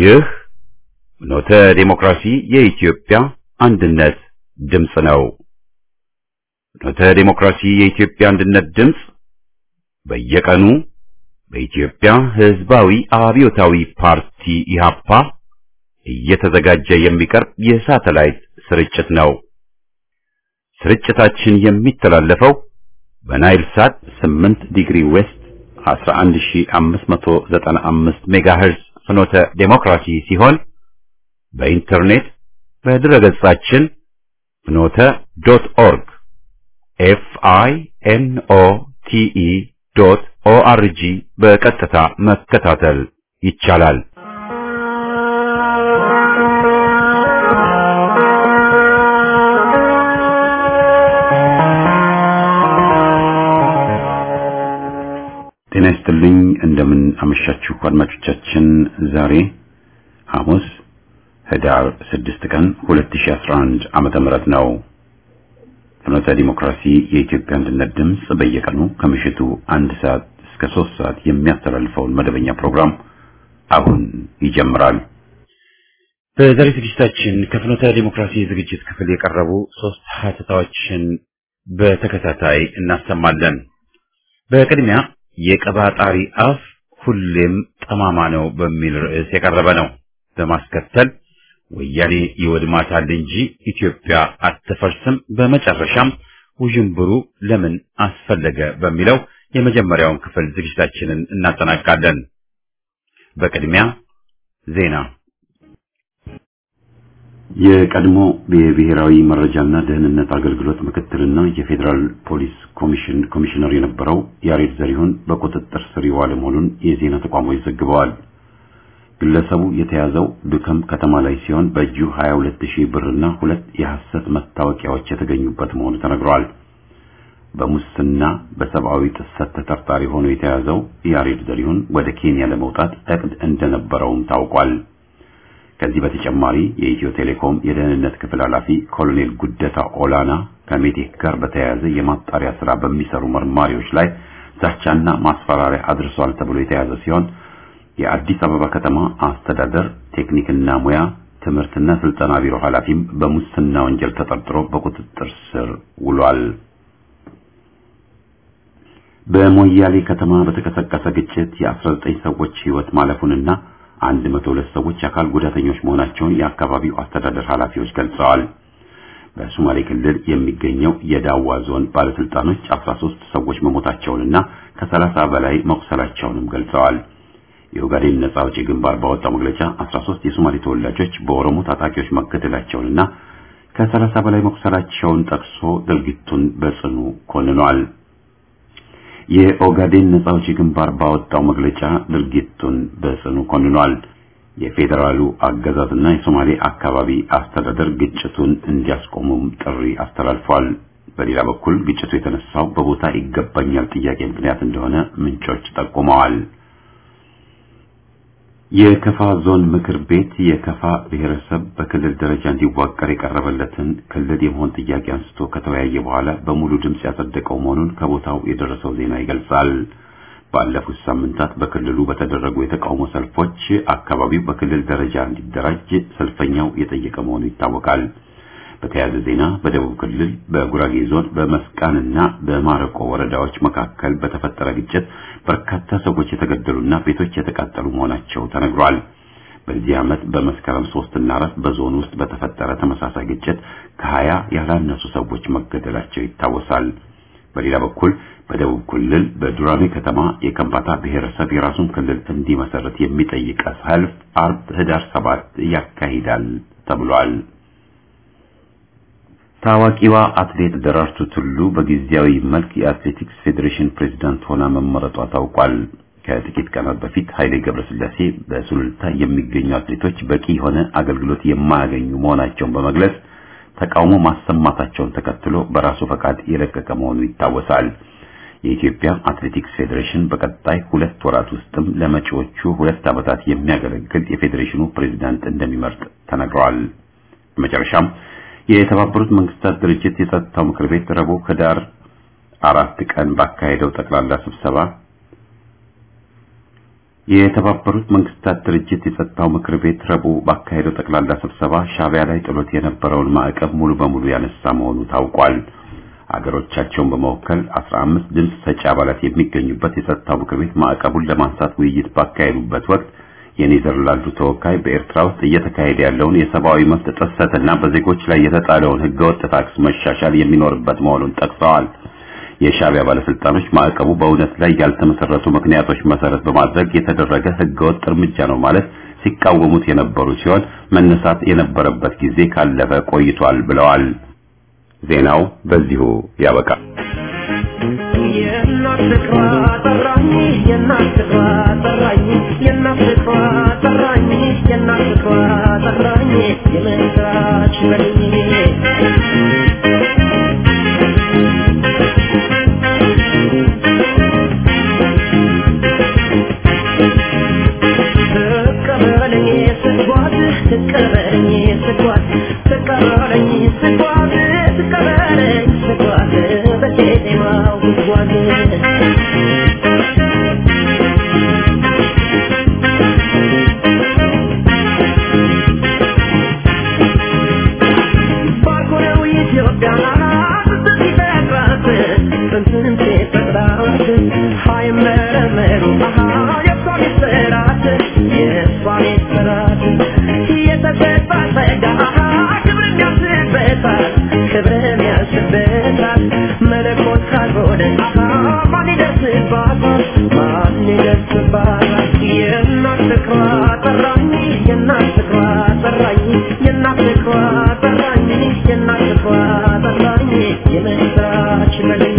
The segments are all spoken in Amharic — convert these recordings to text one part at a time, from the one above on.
ይህ ፍኖተ ዲሞክራሲ የኢትዮጵያ አንድነት ድምፅ ነው። ፍኖተ ዲሞክራሲ የኢትዮጵያ አንድነት ድምፅ በየቀኑ በኢትዮጵያ ሕዝባዊ አብዮታዊ ፓርቲ ኢህአፓ እየተዘጋጀ የሚቀርብ የሳተላይት ስርጭት ነው። ስርጭታችን የሚተላለፈው በናይል ሳት 8 ዲግሪ ዌስት 11595 ሜጋሄርዝ ፍኖተ ዴሞክራሲ ሲሆን በኢንተርኔት በድረገጻችን ፍኖተ ዶት ኦርግ ኤፍ አይ ኤን ኦ ቲ ኢ ዶት ኦ አር ጂ በቀጥታ መከታተል ይቻላል። ጤና ይስጥልኝ። እንደምን አመሻችሁ አድማጮቻችን። ዛሬ ሐሙስ ህዳር 6 ቀን 2011 ዓመተ ምህረት ነው። ፍኖተ ዲሞክራሲ የኢትዮጵያ አንድነት ድምፅ በየቀኑ ከምሽቱ አንድ ሰዓት እስከ ሶስት ሰዓት የሚያስተላልፈውን መደበኛ ፕሮግራም አሁን ይጀምራል። በዛሬ ዝግጅታችን ከፍኖተ ዲሞክራሲ ዝግጅት ክፍል የቀረቡ ሶስት ሀተታዎችን በተከታታይ እናሰማለን። በቅድሚያ የቀባጣሪ አፍ ሁሌም ጠማማ ነው በሚል ርዕስ የቀረበ ነው። በማስከተል ወያኔ ይወድማታል እንጂ ኢትዮጵያ አትፈርስም፣ በመጨረሻም ውዥንብሩ ለምን አስፈለገ በሚለው የመጀመሪያውን ክፍል ዝግጅታችንን እናጠናቃለን። በቅድሚያ ዜና። የቀድሞ የብሔራዊ መረጃና ደህንነት አገልግሎት ምክትልና የፌዴራል ፖሊስ ኮሚሽን ኮሚሽነር የነበረው ያሬድ ዘሪሁን በቁጥጥር ስር የዋለ መሆኑን የዜና ተቋሞች ዘግበዋል። ግለሰቡ የተያዘው ዱከም ከተማ ላይ ሲሆን በእጁ 22 ሺህ ብርና ሁለት የሐሰት መታወቂያዎች የተገኙበት መሆኑ ተነግሯል። በሙስና በሰብአዊ ጥሰት ተጠርጣሪ ሆኖ የተያዘው ያሬድ ዘሪሁን ወደ ኬንያ ለመውጣት እቅድ እንደነበረውም ታውቋል። ከዚህ በተጨማሪ የኢትዮ ቴሌኮም የደህንነት ክፍል ኃላፊ ኮሎኔል ጉደታ ኦላና ከሜቴክ ጋር በተያያዘ የማጣሪያ ስራ በሚሰሩ መርማሪዎች ላይ ዛቻና ማስፈራሪያ አድርሷል ተብሎ የተያዘ ሲሆን የአዲስ አበባ ከተማ አስተዳደር ቴክኒክና ሙያ ትምህርትና ስልጠና ቢሮ ኃላፊም በሙስና ወንጀል ተጠርጥሮ በቁጥጥር ስር ውሏል። በሞያሌ ከተማ በተቀሰቀሰ ግጭት የ19 ሰዎች ሕይወት ማለፉንና 102 ሰዎች አካል ጉዳተኞች መሆናቸውን የአካባቢው አስተዳደር ኃላፊዎች ገልጸዋል። በሶማሌ ክልል የሚገኘው የዳዋ ዞን ባለስልጣኖች 13 ሰዎች መሞታቸውንና ከ30 በላይ መቁሰላቸውንም ገልጸዋል። የኦጋዴን ነጻ አውጪ ግንባር ባወጣው መግለጫ 13 የሶማሌ ተወላጆች በኦሮሞ ታጣቂዎች መገደላቸውንና ከ30 በላይ መቁሰላቸውን ጠቅሶ ድርጊቱን በጽኑ ኮንኗል። የኦጋዴን ነጻ አውጪ ግንባር ባወጣው መግለጫ ድርጊቱን በጽኑ ኮንኗል። የፌዴራሉ አገዛዝና የሶማሌ አካባቢ አስተዳደር ግጭቱን እንዲያስቆሙም ጥሪ አስተላልፏል። በሌላ በኩል ግጭቱ የተነሳው በቦታ ይገባኛል ጥያቄ ምክንያት እንደሆነ ምንጮች ጠቁመዋል። የከፋ ዞን ምክር ቤት የከፋ ብሔረሰብ በክልል ደረጃ እንዲዋቀር የቀረበለትን ክልል የመሆን ጥያቄ አንስቶ ከተወያየ በኋላ በሙሉ ድምፅ ያጸደቀው መሆኑን ከቦታው የደረሰው ዜና ይገልጻል። ባለፉት ሳምንታት በክልሉ በተደረጉ የተቃውሞ ሰልፎች አካባቢው በክልል ደረጃ እንዲደራጅ ሰልፈኛው የጠየቀ መሆኑ ይታወቃል። በተያያዘ ዜና በደቡብ ክልል በጉራጌ ዞን በመስቃንና በማረቆ ወረዳዎች መካከል በተፈጠረ ግጭት በርካታ ሰዎች የተገደሉና ቤቶች የተቃጠሉ መሆናቸው ተነግሯል። በዚህ ዓመት በመስከረም ሶስት እና አራት በዞን ውስጥ በተፈጠረ ተመሳሳይ ግጭት ከሀያ ያላነሱ ሰዎች መገደላቸው ይታወሳል። በሌላ በኩል በደቡብ ክልል በዱራሜ ከተማ የከምባታ ብሔረሰብ የራሱን ክልል እንዲመሰረት የሚጠይቅ ሰልፍ አርብ ህዳር ሰባት ያካሂዳል ተብሏል። ታዋቂዋ አትሌት ደራርቱ ቱሉ በጊዜያዊ መልክ የአትሌቲክስ ፌዴሬሽን ፕሬዝዳንት ሆና መመረጧ ታውቋል። ከጥቂት ቀናት በፊት ኃይሌ ገብረስላሴ በሱሉልታ የሚገኙ አትሌቶች በቂ የሆነ አገልግሎት የማያገኙ መሆናቸውን በመግለጽ ተቃውሞ ማሰማታቸውን ተከትሎ በራሱ ፈቃድ የለቀቀ መሆኑ ይታወሳል። የኢትዮጵያ አትሌቲክስ ፌዴሬሽን በቀጣይ ሁለት ወራት ውስጥም ለመጪዎቹ ሁለት ዓመታት የሚያገለግል የፌዴሬሽኑ ፕሬዝዳንት እንደሚመርጥ ተነግሯል። በመጨረሻም የተባበሩት መንግስታት ድርጅት የጸጥታው ምክር ቤት ረቡዕ ህዳር አራት ቀን ባካሄደው ጠቅላላ ስብሰባ የተባበሩት መንግስታት ድርጅት የጸጥታው ምክር ቤት ረቡዕ ባካሄደው ጠቅላላ ስብሰባ ሻዕቢያ ላይ ጥሎት የነበረውን ማዕቀብ ሙሉ በሙሉ ያነሳ መሆኑ ታውቋል። አገሮቻቸውን በመወከል 15 ድምፅ ሰጪ አባላት የሚገኙበት የጸጥታው ምክር ቤት ማዕቀቡን ለማንሳት ውይይት ባካሄዱበት ወቅት የኔዘርላንዱ ተወካይ በኤርትራ ውስጥ እየተካሄደ ያለውን የሰብአዊ መብት ጥሰትና በዜጎች ላይ የተጣለውን ህገወጥ ታክስ መሻሻል የሚኖርበት መሆኑን ጠቅሰዋል። የሻዕቢያ ባለስልጣኖች ማዕቀቡ በእውነት ላይ ያልተመሰረቱ ምክንያቶች መሰረት በማድረግ የተደረገ ህገወጥ እርምጃ ነው ማለት ሲቃወሙት የነበሩ ሲሆን መነሳት የነበረበት ጊዜ ካለፈ ቆይቷል ብለዋል። ዜናው በዚሁ ያበቃል። የእናት ፍቅሯ ጠራኝ የእናት ፍቅሯ ጠራኝ የእናት ፍቅሯ ጠራኝ የእናት ፍቅሯ ጠራኝ የምስራች በልኝ ትቀበለኝ ስጓዝ ትቀበለኝ ስጓዝ ትቀበለኝ ስጓዝ ትቀበለኝ ስጓዝ በቄጤማው ጉዝጓዝ ባልኮነው ኢትዮጵያ ጥንት ሲፈጥራት ጥንትን ሲፈጥራት ሳይመረመሩ የእሷ ሚስጥራት የእሷ ሚስጥራት የተሰጣት ጸጋ ክብር የሚያስበታል ክብር የሚያስበታል መለኮት ካልሆነ ማን ይደርስባታል ማን ይደርስባታል የእናት ፍቅሯ ጠራኝ የእናት ፍቅሯ ጠራኝ የእናት ፍቅሯ ጠራኝ የእናት ፍቅሯ ጠራኝ የምስራች በልኝ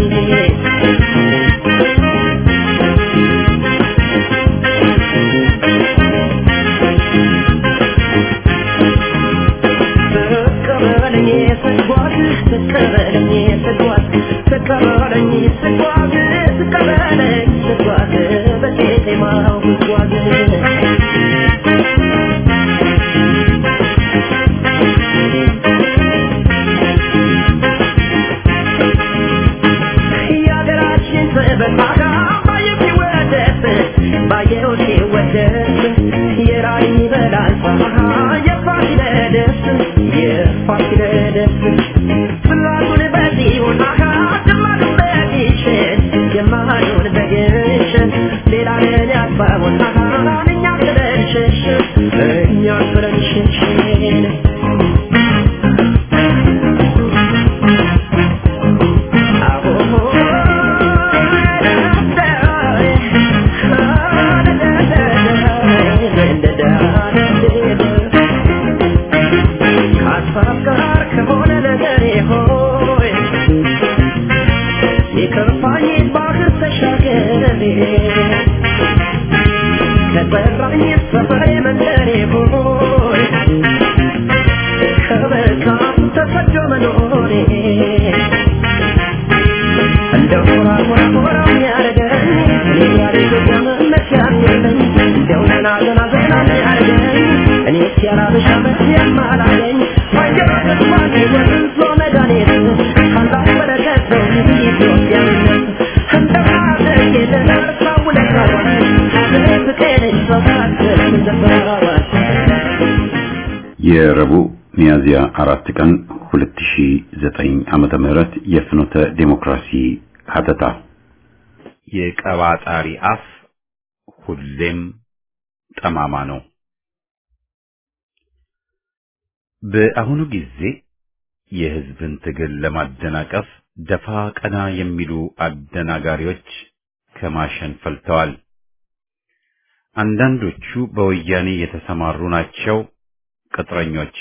ትቀበለኝ ስጓዝ ትቀበለኝ ስጓዝ ትቀበለኝ ስጓዝ ትቀበለኝ ስጓዝ በቄጤማው ጉዝጓዝ የሀገራችን ጥበብ ባየው ሲወደስ ባየው ሲወደስ የራዕይ በላይታ የፋሲለደስ የፋሲለደስ ጽላቱን በጽዮን ግንባሩን በግሸን ግንባሩን በግሸን ሌላ ለን ያስባቡን እኛ ጥለን ሸሸን እኛ ጥለን ሸሸን ከሀሳብ ጋር ከሆነ ነገሬ ሆይ የከፋኝ ባህር ተሻገሬ ከጠራኝ ሰፈሬ መንደሬ ሆይ ከበካም ተሰዶ መኖሬ እንደው ሞራ ሞራ ሞራ የሚያደርገኝ እኔ ያለ ኢትዮጵያ መመኪያ የለኝ እንደው ዘና ዘና ዘና የሚያደርገኝ እኔ ሲያላበሻ መሲያም አላገኝ ባየራ ተስፋኔ ወንዞ መድኃኒት ካላት በረከት ነው ኢትዮጵያዊነት እንደ ሀገር የተነሳ ውለታዋን ሀገር ፍቅርን ሰባት ዘፈራዋን የረቡዕ ሚያዝያ አራት ቀን 2009 ዓመተ ምህረት የፍኖተ ዴሞክራሲ ሀተታ የቀባጣሪ አፍ ሁሌም ጠማማ ነው። በአሁኑ ጊዜ የሕዝብን ትግል ለማደናቀፍ ደፋ ቀና የሚሉ አደናጋሪዎች ከማሸን ፈልተዋል። አንዳንዶቹ በወያኔ የተሰማሩ ናቸው። ቅጥረኞች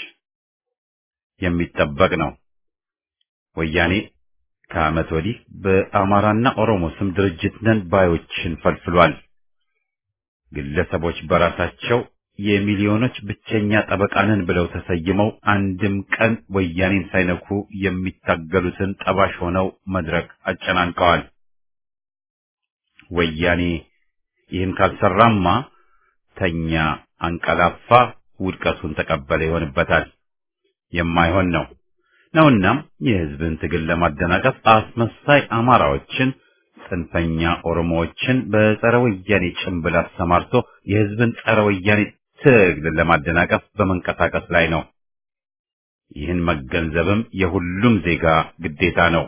የሚጠበቅ ነው። ወያኔ ከዓመት ወዲህ በአማራና ኦሮሞ ስም ድርጅት ነን ባዮችን ፈልፍሏል። ግለሰቦች በራሳቸው የሚሊዮኖች ብቸኛ ጠበቃ ነን ብለው ተሰይመው አንድም ቀን ወያኔን ሳይነኩ የሚታገሉትን ጠባሽ ሆነው መድረክ አጨናንቀዋል። ወያኔ ይህን ካልሰራማ ተኛ፣ አንቀላፋ፣ ውድቀቱን ተቀበለ ይሆንበታል። የማይሆን ነው ነውናም የሕዝብን ትግል ለማደናቀፍ አስመሳይ አማራዎችን፣ ጽንፈኛ ኦሮሞዎችን በጸረ ወያኔ ጭንብል አሰማርቶ የህዝብን ጸረ ወያኔ ትግል ለማደናቀፍ በመንቀሳቀስ ላይ ነው። ይህን መገንዘብም የሁሉም ዜጋ ግዴታ ነው።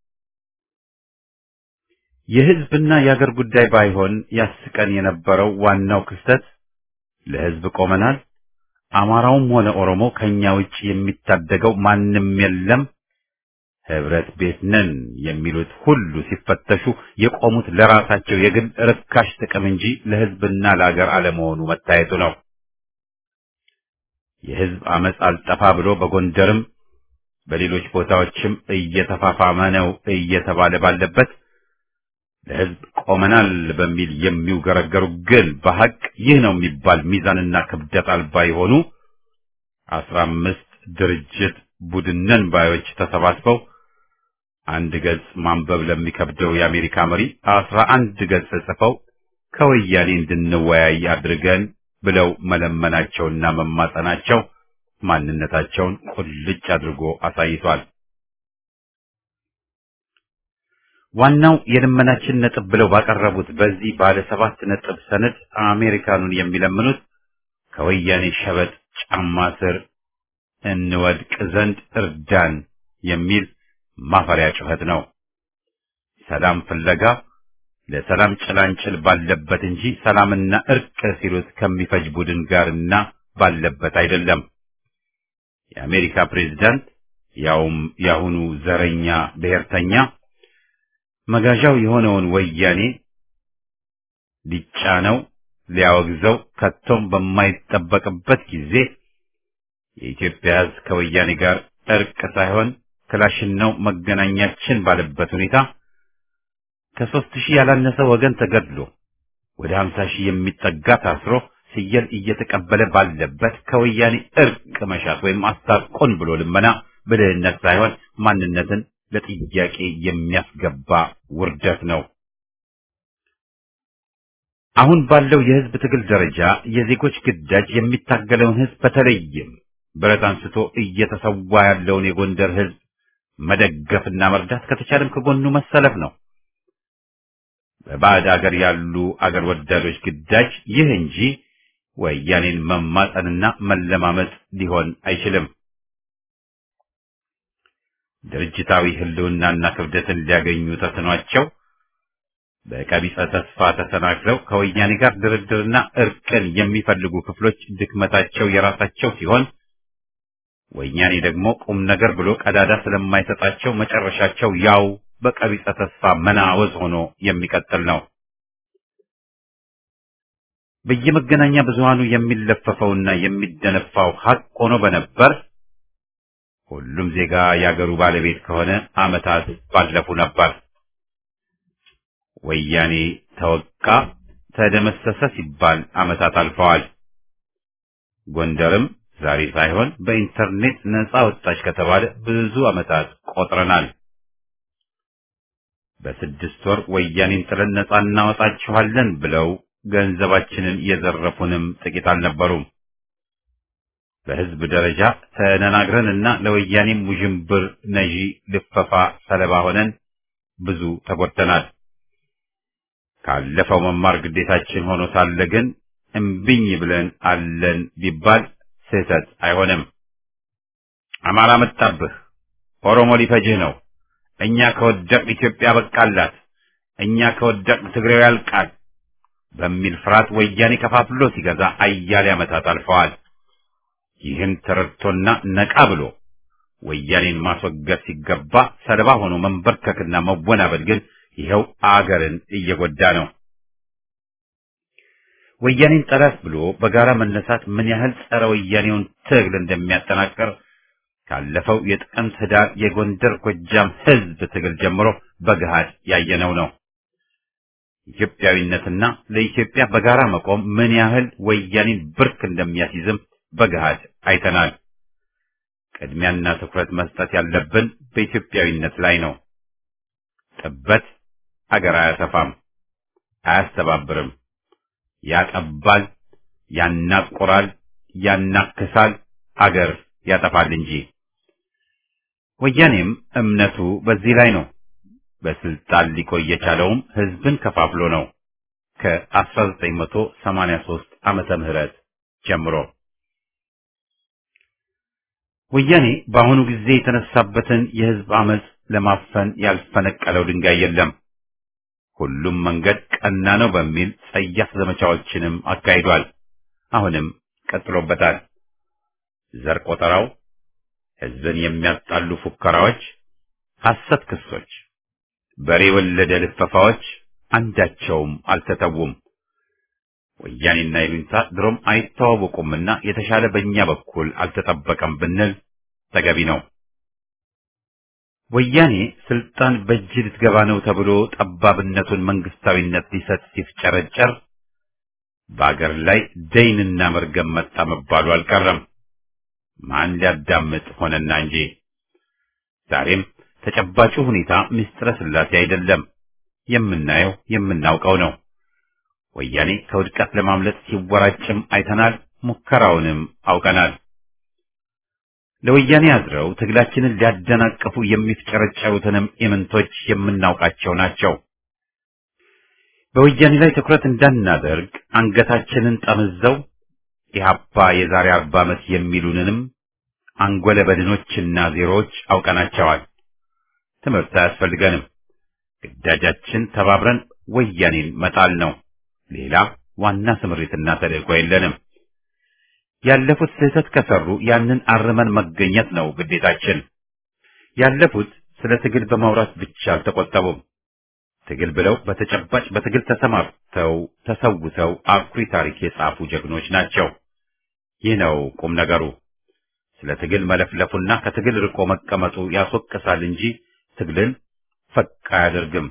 የህዝብና የአገር ጉዳይ ባይሆን ያስቀን የነበረው ዋናው ክስተት ለህዝብ ቆመናል፣ አማራውም ሆነ ኦሮሞ ከኛ ውጭ የሚታደገው ማንም የለም፣ ህብረት ቤት ነን የሚሉት ሁሉ ሲፈተሹ የቆሙት ለራሳቸው የግል ርካሽ ጥቅም እንጂ ለህዝብና ለአገር አለመሆኑ መታየቱ ነው። የህዝብ አመፅ አልጠፋ ብሎ በጎንደርም በሌሎች ቦታዎችም እየተፋፋመ ነው እየተባለ ባለበት ለህዝብ ቆመናል በሚል የሚውገረገሩ ግን በሐቅ ይህ ነው የሚባል ሚዛንና ክብደት አልባ የሆኑ አስራ አምስት ድርጅት ቡድነን ባዮች ተሰባስበው አንድ ገጽ ማንበብ ለሚከብደው የአሜሪካ መሪ አስራ አንድ ገጽ ጽፈው ከወያኔ እንድንወያይ አድርገን ብለው መለመናቸውና መማጸናቸው ማንነታቸውን ቁልጭ አድርጎ አሳይቷል። ዋናው የልመናችን ነጥብ ብለው ባቀረቡት በዚህ ባለ ሰባት ነጥብ ሰነድ አሜሪካኑን የሚለምኑት ከወያኔ ሸበጥ ጫማ ስር እንወድቅ ዘንድ እርዳን የሚል ማፈሪያ ጩኸት ነው። ሰላም ፍለጋ ለሰላም ጭላንጭል ባለበት እንጂ ሰላምና እርቅ ሲሉት ከሚፈጅ ቡድን ጋርና ባለበት አይደለም። የአሜሪካ ፕሬዝዳንት ያውም የአሁኑ ዘረኛ ብሔርተኛ መጋዣው የሆነውን ወያኔ ሊጫነው ሊያወግዘው ከቶም በማይጠበቅበት ጊዜ የኢትዮጵያ ሕዝብ ከወያኔ ጋር እርቅ ሳይሆን ክላሽን ነው መገናኛችን ባለበት ሁኔታ ከሦስት ሺህ ያላነሰ ወገን ተገድሎ ወደ ሀምሳ ሺህ የሚጠጋ ታስሮ ስየል እየተቀበለ ባለበት ከወያኔ እርቅ መሻት ወይም አስታርቆን ብሎ ልመና ብልህነት ሳይሆን ማንነትን ለጥያቄ የሚያስገባ ውርደት ነው። አሁን ባለው የህዝብ ትግል ደረጃ የዜጎች ግዳጅ የሚታገለውን ህዝብ በተለይም ብረት አንስቶ እየተሰዋ ያለውን የጎንደር ህዝብ መደገፍና መርዳት ከተቻለም ከጎኑ መሰለፍ ነው። በባዕድ አገር ያሉ አገር ወዳዶች ግዳጅ ይህ እንጂ ወያኔን መማጠንና መለማመጥ ሊሆን አይችልም። ድርጅታዊ ህልውናና ክብደትን ሊያገኙ ተስኗቸው በቀቢጸ ተስፋ ተሰናክለው ከወያኔ ጋር ድርድርና እርቅን የሚፈልጉ ክፍሎች ድክመታቸው የራሳቸው ሲሆን ወያኔ ደግሞ ቁም ነገር ብሎ ቀዳዳ ስለማይሰጣቸው መጨረሻቸው ያው በቀቢጸ ተስፋ መናወዝ ሆኖ የሚቀጥል ነው። በየመገናኛ ብዙሃኑ የሚለፈፈውና የሚደነፋው ሀቅ ሆኖ በነበር ሁሉም ዜጋ የአገሩ ባለቤት ከሆነ ዓመታት ባለፉ ነበር። ወያኔ ተወቃ፣ ተደመሰሰ ሲባል ዓመታት አልፈዋል። ጎንደርም ዛሬ ሳይሆን በኢንተርኔት ነፃ ወጣች ከተባለ ብዙ ዓመታት ቆጥረናል። በስድስት ወር ወያኔን ጥለን ነፃ እናወጣችኋለን ብለው ገንዘባችንን የዘረፉንም ጥቂት አልነበሩም። በህዝብ ደረጃ ተነናግረንና ለወያኔም ውዥንብር ነዢ ልፈፋ ሰለባ ሆነን ብዙ ተጎድተናል። ካለፈው መማር ግዴታችን ሆኖ ሳለ ግን እምቢኝ ብለን አለን ቢባል ስህተት አይሆንም። አማራ መጣብህ፣ ኦሮሞ ሊፈጅህ ነው፣ እኛ ከወደቅ ኢትዮጵያ በቃላት፣ እኛ ከወደቅ ትግሬው ያልቃል በሚል ፍርሃት ወያኔ ከፋፍሎ ሲገዛ አያሌ ዓመታት አልፈዋል። ይህን ተረድቶና ነቃ ብሎ ወያኔን ማስወገድ ሲገባ ሰለባ ሆኖ መንበርከክና መወናበድ ግን ይኸው አገርን እየጎዳ ነው። ወያኔን ጠላት ብሎ በጋራ መነሳት ምን ያህል ጸረ ወያኔውን ትግል እንደሚያጠናቅር ካለፈው የጥቅምት ህዳር የጎንደር ጎጃም ህዝብ ትግል ጀምሮ በገሃድ ያየነው ነው። ኢትዮጵያዊነትና ለኢትዮጵያ በጋራ መቆም ምን ያህል ወያኔን ብርክ እንደሚያስይዝም በገሃድ አይተናል። ቅድሚያና ትኩረት መስጠት ያለብን በኢትዮጵያዊነት ላይ ነው። ጥበት አገር አያሰፋም፣ አያስተባብርም፣ ያጠባል፣ ያናቆራል፣ ያናክሳል፣ አገር ያጠፋል እንጂ። ወያኔም እምነቱ በዚህ ላይ ነው። በስልጣን ሊቆይ የቻለውም ህዝብን ከፋፍሎ ነው ከ1983 ዓመተ ምህረት ጀምሮ። ወያኔ በአሁኑ ጊዜ የተነሳበትን የህዝብ አመጽ ለማፈን ያልፈነቀለው ድንጋይ የለም። ሁሉም መንገድ ቀና ነው በሚል ጸያፍ ዘመቻዎችንም አካሂዷል። አሁንም ቀጥሎበታል። ዘር ቆጠራው፣ ህዝብን የሚያጣሉ ፉከራዎች፣ ሐሰት ክሶች፣ በሬ ወለደ ልፈፋዎች አንዳቸውም አልተተዉም። ወያኔና ይሉኝታ ድሮም አይተዋወቁምና የተሻለ በእኛ በኩል አልተጠበቀም ብንል ተገቢ ነው። ወያኔ ስልጣን በእጅ ልትገባ ነው ተብሎ ጠባብነቱን መንግስታዊነት ሊሰጥ ሲፍጨረጨር በአገር ላይ ደይንና መርገም መጣ መባሉ አልቀረም። ማን ሊያዳምጥ ሆነና እንጂ ዛሬም ተጨባጩ ሁኔታ ምስጢረ ስላሴ አይደለም። የምናየው የምናውቀው ነው። ወያኔ ከውድቀት ለማምለጥ ሲወራጭም አይተናል። ሙከራውንም አውቀናል። ለወያኔ አድረው ትግላችንን ሊያደናቅፉ የሚፍጨረጨሩትንም ኢምንቶች የምናውቃቸው ናቸው። በወያኔ ላይ ትኩረት እንዳናደርግ አንገታችንን ጠምዘው ኢህአፓ የዛሬ አርባ ዓመት የሚሉንንም አንጎለ በድኖችና ዜሮዎች አውቀናቸዋል። ትምህርት አያስፈልገንም። ግዳጃችን ተባብረን ወያኔን መጣል ነው። ሌላ ዋና ስምሪትና ተልእኮ የለንም። ያለፉት ስህተት ከሰሩ ያንን አርመን መገኘት ነው ግዴታችን። ያለፉት ስለ ትግል በማውራት ብቻ አልተቆጠቡም። ትግል ብለው በተጨባጭ በትግል ተሰማርተው ተሰውተው አኩሪ ታሪክ የጻፉ ጀግኖች ናቸው። ይህ ነው ቁም ነገሩ። ስለ ትግል መለፍለፉና ከትግል ርቆ መቀመጡ ያስወቅሳል እንጂ ትግልን ፈቅ አያደርግም።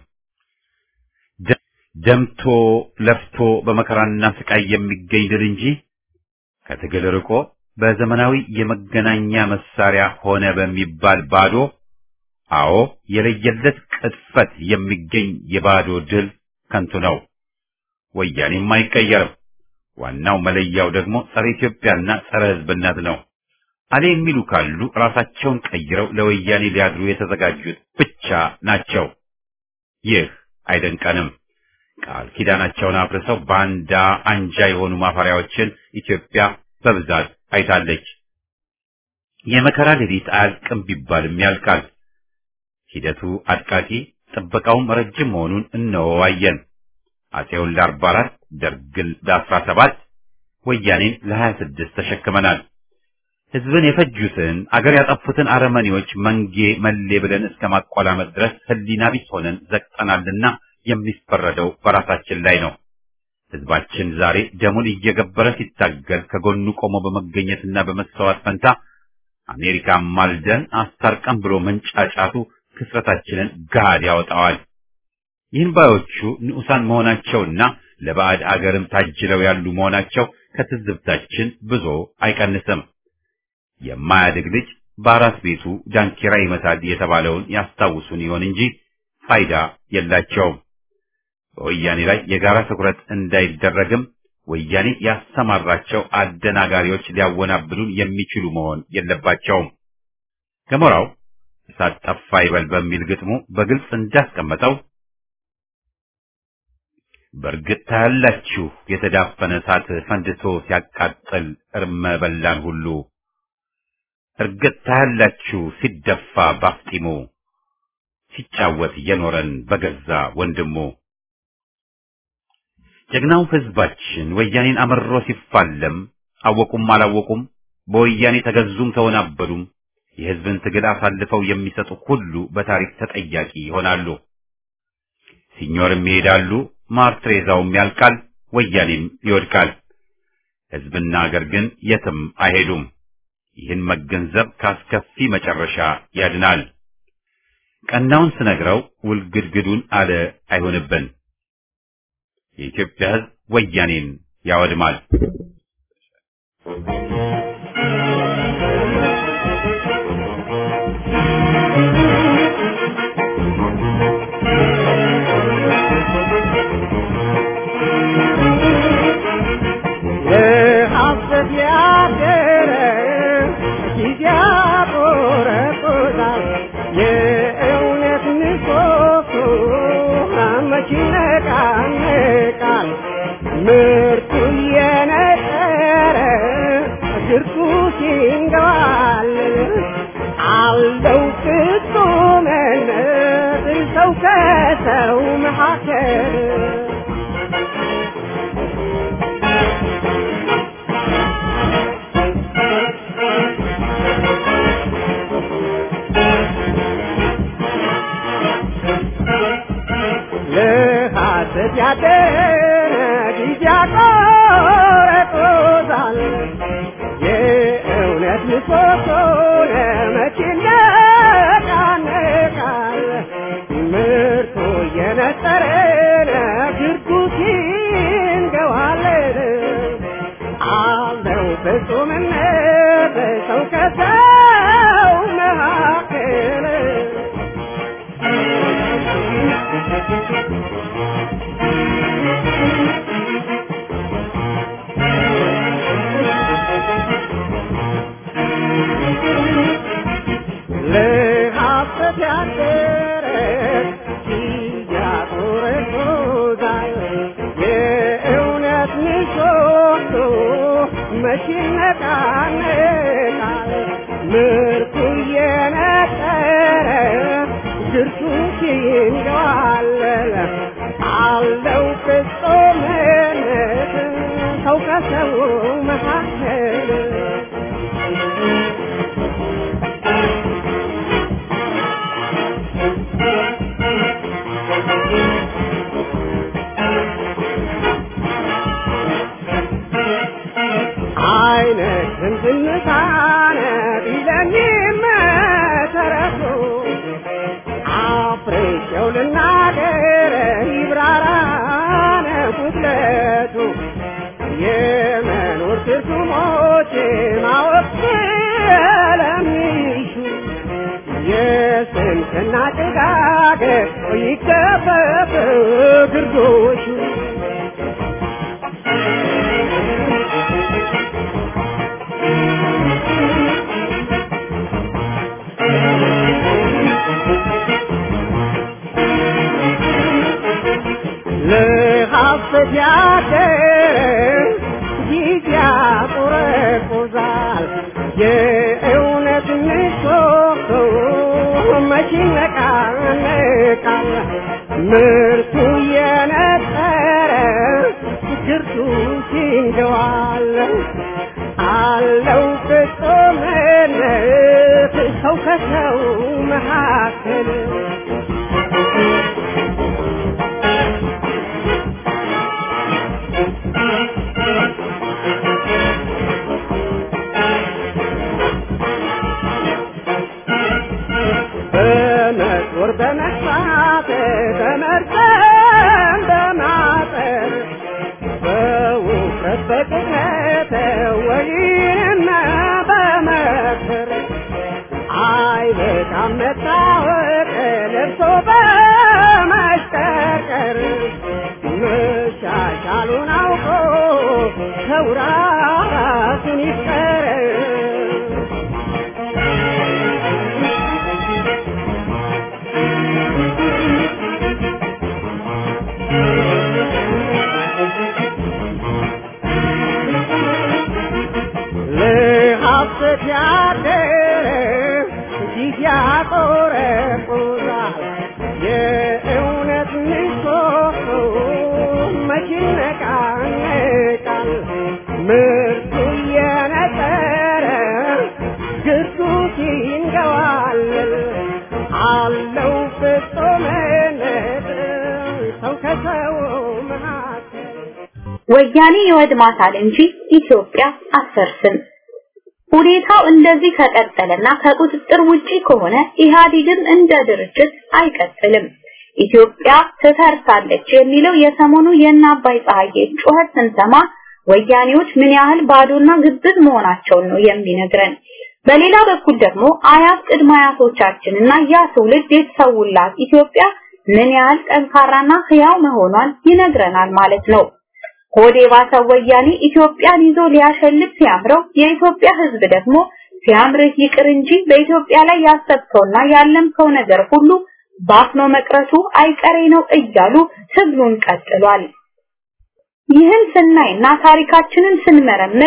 ደምቶ ለፍቶ በመከራና ስቃይ የሚገኝ ድል እንጂ ከትግል ርቆ በዘመናዊ የመገናኛ መሳሪያ ሆነ በሚባል ባዶ አዎ የለየለት ቅጥፈት የሚገኝ የባዶ ድል ከንቱ ነው። ወያኔም አይቀየርም። ዋናው መለያው ደግሞ ጸረ ኢትዮጵያና ጸረ ሕዝብነት ነው። አሌ የሚሉ ካሉ ራሳቸውን ቀይረው ለወያኔ ሊያድሩ የተዘጋጁት ብቻ ናቸው። ይህ አይደንቀንም። ቃል ኪዳናቸውን አፍርሰው ባንዳ አንጃ የሆኑ ማፈሪያዎችን ኢትዮጵያ በብዛት አይታለች። የመከራ ሌሊት አያልቅም ቢባልም ያልቃል። ሂደቱ አድቃቂ፣ ጥበቃውም ረጅም መሆኑን እነወዋየን። አፄውን ለአርባ አራት ደርግን ለአስራ ሰባት ወያኔን ለሀያ ስድስት ተሸክመናል። ህዝብን የፈጁትን አገር ያጠፉትን አረመኔዎች መንጌ መሌ ብለን እስከ ማቆላመጥ ድረስ ህሊና ቢስ ሆነን ዘግጠናልና የሚፈረደው በራሳችን ላይ ነው። ህዝባችን ዛሬ ደሙን እየገበረ ሲታገል ከጎኑ ቆሞ በመገኘትና በመሰዋት ፈንታ አሜሪካ ማልደን አስታርቀን ብሎ መንጫጫቱ ክስረታችንን ገሃድ ያወጣዋል። ይህን ባዮቹ ንዑሳን መሆናቸውና ለባዕድ አገርም ታጅለው ያሉ መሆናቸው ከትዝብታችን ብዙ አይቀንስም። የማያድግ ልጅ በአራት ቤቱ ዳንኪራ ይመታል የተባለውን ያስታውሱን ይሆን እንጂ ፋይዳ የላቸውም። በወያኔ ላይ የጋራ ትኩረት እንዳይደረግም ወያኔ ያሰማራቸው አደናጋሪዎች ሊያወናብሉን የሚችሉ መሆን የለባቸውም። ገሞራው እሳት ጠፋ ይበል በሚል ግጥሙ በግልጽ እንዳስቀመጠው በእርግጥ ታያላችሁ የተዳፈነ እሳት ፈንድቶ ሲያቃጥል እርመ በላን ሁሉ እርግጥ ታያላችሁ ሲደፋ ባፍጢሙ ሲጫወት የኖረን በገዛ ወንድሙ። ጀግናው ህዝባችን ወያኔን አመሮ ሲፋለም አወቁም አላወቁም በወያኔ ተገዙም ተወናበዱም የህዝብን ትግል አሳልፈው የሚሰጡ ሁሉ በታሪክ ተጠያቂ ይሆናሉ። ሲኞርም ይሄዳሉ፣ ማር ትሬዛውም ያልቃል፣ ወያኔም ይወድቃል። ህዝብና አገር ግን የትም አይሄዱም። ይህን መገንዘብ ካስከፊ መጨረሻ ያድናል። ቀናውን ስነግረው ውልግድግዱን አለ አይሆንብን። የኢትዮጵያ ህዝብ ወያኔን ያወድማል። ለሐሰት ያደረ ጊዜ ያቆረቁታል። የእውነት ምሰሶ ግርቱ ሲንገባል አለው ፍጹምነት ሰው ከሰው መካከል ለሐሰት ያደረ ጊዜ ያቆረጦታል የእውነት ምሰሶ ለመቼ ይነቃነቃል ምርቱ እየነጠረ ግርጉት ይንገዋለን አለው ፍጹምነት ሰው ከሰው መካከል ለሐሰት ያደረ ያቆረቆዛል የእውነት ምሰሶ መቼ ይነቃነቃል ምርቱ እየነጠረ ግርቱ ይንገዋለል አለው ፍጹምነት ሰው ከሰው መካከል አይነትን ዝምታነ ቢለኝ መሰረቱ አፍሬቸው ልናገር ይብራራነ ጉድለቱ የመኖር ትርጉሞች ማወቅ ስለሚሹ የስንፍና ጭጋግ ይገፈፍ ግርዶሹ ለሐሰት ያደረ ጊዜ ያቆረቁዛል የእውነት ምሰሶ መቼ ይነቃነቃል ምርቱ እየነጠረ ግርቱ ሲንገዋል አለው ፍጹምነት ሰው ከሰው መካከል በመጦር በመግፋት በመርጠም በማጠር በውፍረት በቅጥነት ወይንም በመክር አይበቃም መታወቅ ለብሶ በመሽቀርቀር መሻሻሉን አውቆ ሰው ራሱን ይፍቀር ለሐሰት ያደረ ጊዜ ያቆረቁዛል የእውነት ምሰሶ መቼ ይነቃነቃል ምርቱ እየነጠረ ግርዱት ይንገዋል አለው ፍጹምነት ሰው ከሰው መካከል ወያኔ ይወድማታል እንጂ ኢትዮጵያ አትፈርስም። ሁኔታው እንደዚህ ከቀጠለና ከቁጥጥር ውጪ ከሆነ ኢህአዴግም እንደ ድርጅት አይቀጥልም። ኢትዮጵያ ትፈርሳለች የሚለው የሰሞኑ የእነ አባይ ፀሐዬ ጩኸት ስንሰማ ወያኔዎች ምን ያህል ባዶና ግብዝ መሆናቸውን ነው የሚነግረን። በሌላ በኩል ደግሞ አያት ቅድመ አያቶቻችንና ያ ትውልድ የተሰውላት ኢትዮጵያ ምን ያህል ጠንካራና ህያው መሆኗን ይነግረናል ማለት ነው። ሆዴ ባሰው ወያኔ ኢትዮጵያን ይዞ ሊያሸልት ሲያምረው የኢትዮጵያ ህዝብ ደግሞ ሲያምርህ ይቅር እንጂ በኢትዮጵያ ላይ ያሰብከውና ያለምከው ነገር ሁሉ ባፍኖ መቅረቱ አይቀሬ ነው እያሉ ትግሉን ቀጥሏል። ይህን ስናይና ታሪካችንን ስንመረምር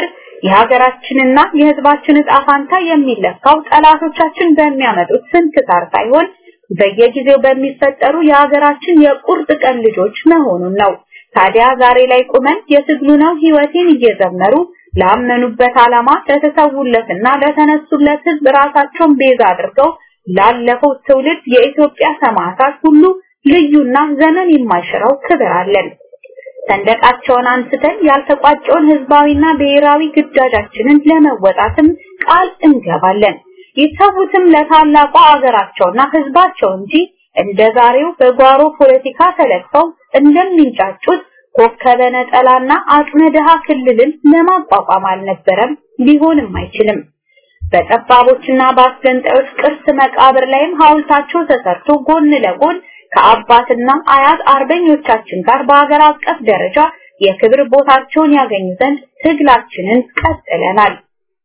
የሀገራችንና የህዝባችን ዕጣ ፋንታ የሚለካው ጠላቶቻችን በሚያመጡት ስንክሳር ሳይሆን በየጊዜው በሚፈጠሩ የሀገራችን የቁርጥ ቀን ልጆች መሆኑን ነው። ታዲያ ዛሬ ላይ ቁመን የትግሉ ነው ህይወቴን እየዘመሩ ላመኑበት ዓላማ ለተሰውለትና ለተነሱለት ህዝብ ራሳቸውን ቤዛ አድርገው ላለፈው ትውልድ የኢትዮጵያ ሰማዕታት ሁሉ ልዩና ዘመን የማይሽረው ክብር አለን። ሰንደቃቸውን አንስተን ያልተቋጨውን ህዝባዊና ብሔራዊ ግዳጃችንን ለመወጣትም ቃል እንገባለን። ይተዉትም ለታላቋ አገራቸውና ህዝባቸው እንጂ እንደ ዛሬው በጓሮ ፖለቲካ ተለክፈው እንደሚንጫጩት ኮከበ ነጠላና አቅመ ድሃ ክልልን ለማቋቋም አልነበረም፣ ሊሆንም አይችልም። በጠባቦችና በአስገንጣዮች ቅርስ መቃብር ላይም ሐውልታቸው ተሰርቶ ጎን ለጎን ከአባትና አያት አርበኞቻችን ጋር በአገር አቀፍ ደረጃ የክብር ቦታቸውን ያገኙ ዘንድ ትግላችንን ቀጥለናል።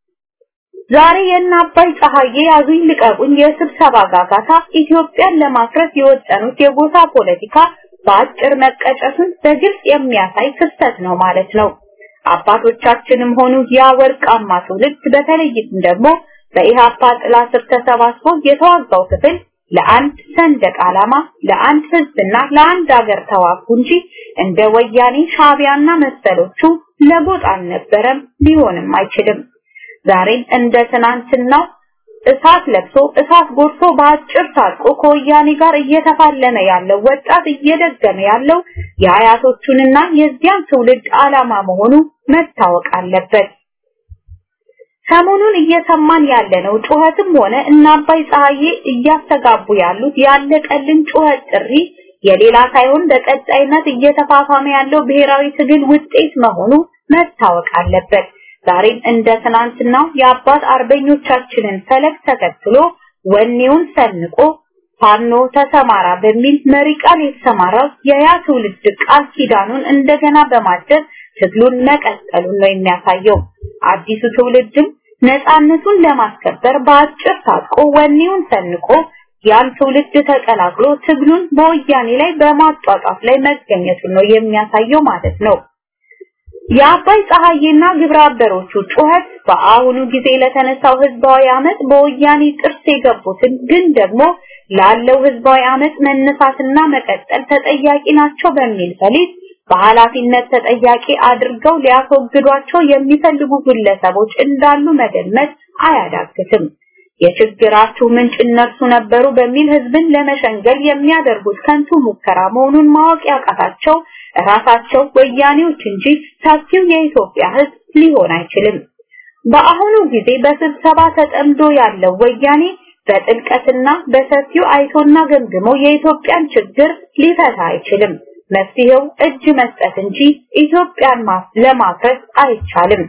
ዛሬ የእነ አባይ ፀሐዬ ያዙኝ ልቀቁኝ የስብሰባ ጋጋታ ኢትዮጵያን ለማፍረስ የወጠኑት የጎሳ ፖለቲካ በአጭር መቀጨቱን በግልጽ የሚያሳይ ክስተት ነው ማለት ነው። አባቶቻችንም ሆኑ ያ ወርቃማ ትውልድ በተለይም ደግሞ በኢሃፓ ጥላ ስር ተሰባስቦ የተዋጋው ክፍል ለአንድ ሰንደቅ ዓላማ፣ ለአንድ ህዝብና ለአንድ ሀገር ተዋጉ እንጂ እንደ ወያኔ ሻቢያና መሰሎቹ ለጎጥ አልነበረም፣ ሊሆንም አይችልም። ዛሬም እንደ ትናንትናው እሳት ለብሶ እሳት ጎርሶ በአጭር ታጥቆ ከወያኔ ጋር እየተፋለመ ያለው ወጣት እየደገመ ያለው የአያቶቹንና የዚያን ትውልድ ዓላማ መሆኑ መታወቅ አለበት። ሰሞኑን እየሰማን ያለነው ጩኸትም ሆነ እና አባይ ፀሐዬ እያስተጋቡ ያሉት ያለቀልን ጩኸት ጥሪ የሌላ ሳይሆን በቀጣይነት እየተፋፋመ ያለው ብሔራዊ ትግል ውጤት መሆኑ መታወቅ አለበት። ዛሬም እንደ ትናንትናው የአባት አርበኞቻችንን ፈለግ ተከትሎ ወኔውን ሰንቆ ፋኖ ተሰማራ በሚል መሪ ቃል የተሰማራው የያ ትውልድ ቃል ኪዳኑን እንደገና በማደስ ትግሉን መቀጠሉን ነው የሚያሳየው። አዲሱ ትውልድም ነፃነቱን ለማስከበር በአጭር ታጥቆ ወኔውን ሰንቆ ያን ትውልድ ተቀላቅሎ ትግሉን በወያኔ ላይ በማጧጧፍ ላይ መገኘቱን ነው የሚያሳየው ማለት ነው። የአባይ ፀሐዬና ግብረ አበሮቹ ጩኸት በአሁኑ ጊዜ ለተነሳው ህዝባዊ አመት በወያኔ ጥርስ የገቡትን ግን ደግሞ ላለው ህዝባዊ አመት መነሳትና መቀጠል ተጠያቂ ናቸው በሚል ፈሊጥ በኃላፊነት ተጠያቂ አድርገው ሊያስወግዷቸው የሚፈልጉ ግለሰቦች እንዳሉ መገመት አያዳግትም። የችግራችሁ ምንጭ እነርሱ ነበሩ በሚል ህዝብን ለመሸንገል የሚያደርጉት ከንቱ ሙከራ መሆኑን ማወቅ ያቃታቸው ራሳቸው ወያኔዎች እንጂ ሰፊው የኢትዮጵያ ህዝብ ሊሆን አይችልም። በአሁኑ ጊዜ በስብሰባ ተጠምዶ ያለው ወያኔ በጥልቀትና በሰፊው አይቶና ገምግሞ የኢትዮጵያን ችግር ሊፈታ አይችልም። መፍትሄው እጅ መስጠት እንጂ ኢትዮጵያን ለማፍረስ አይቻልም።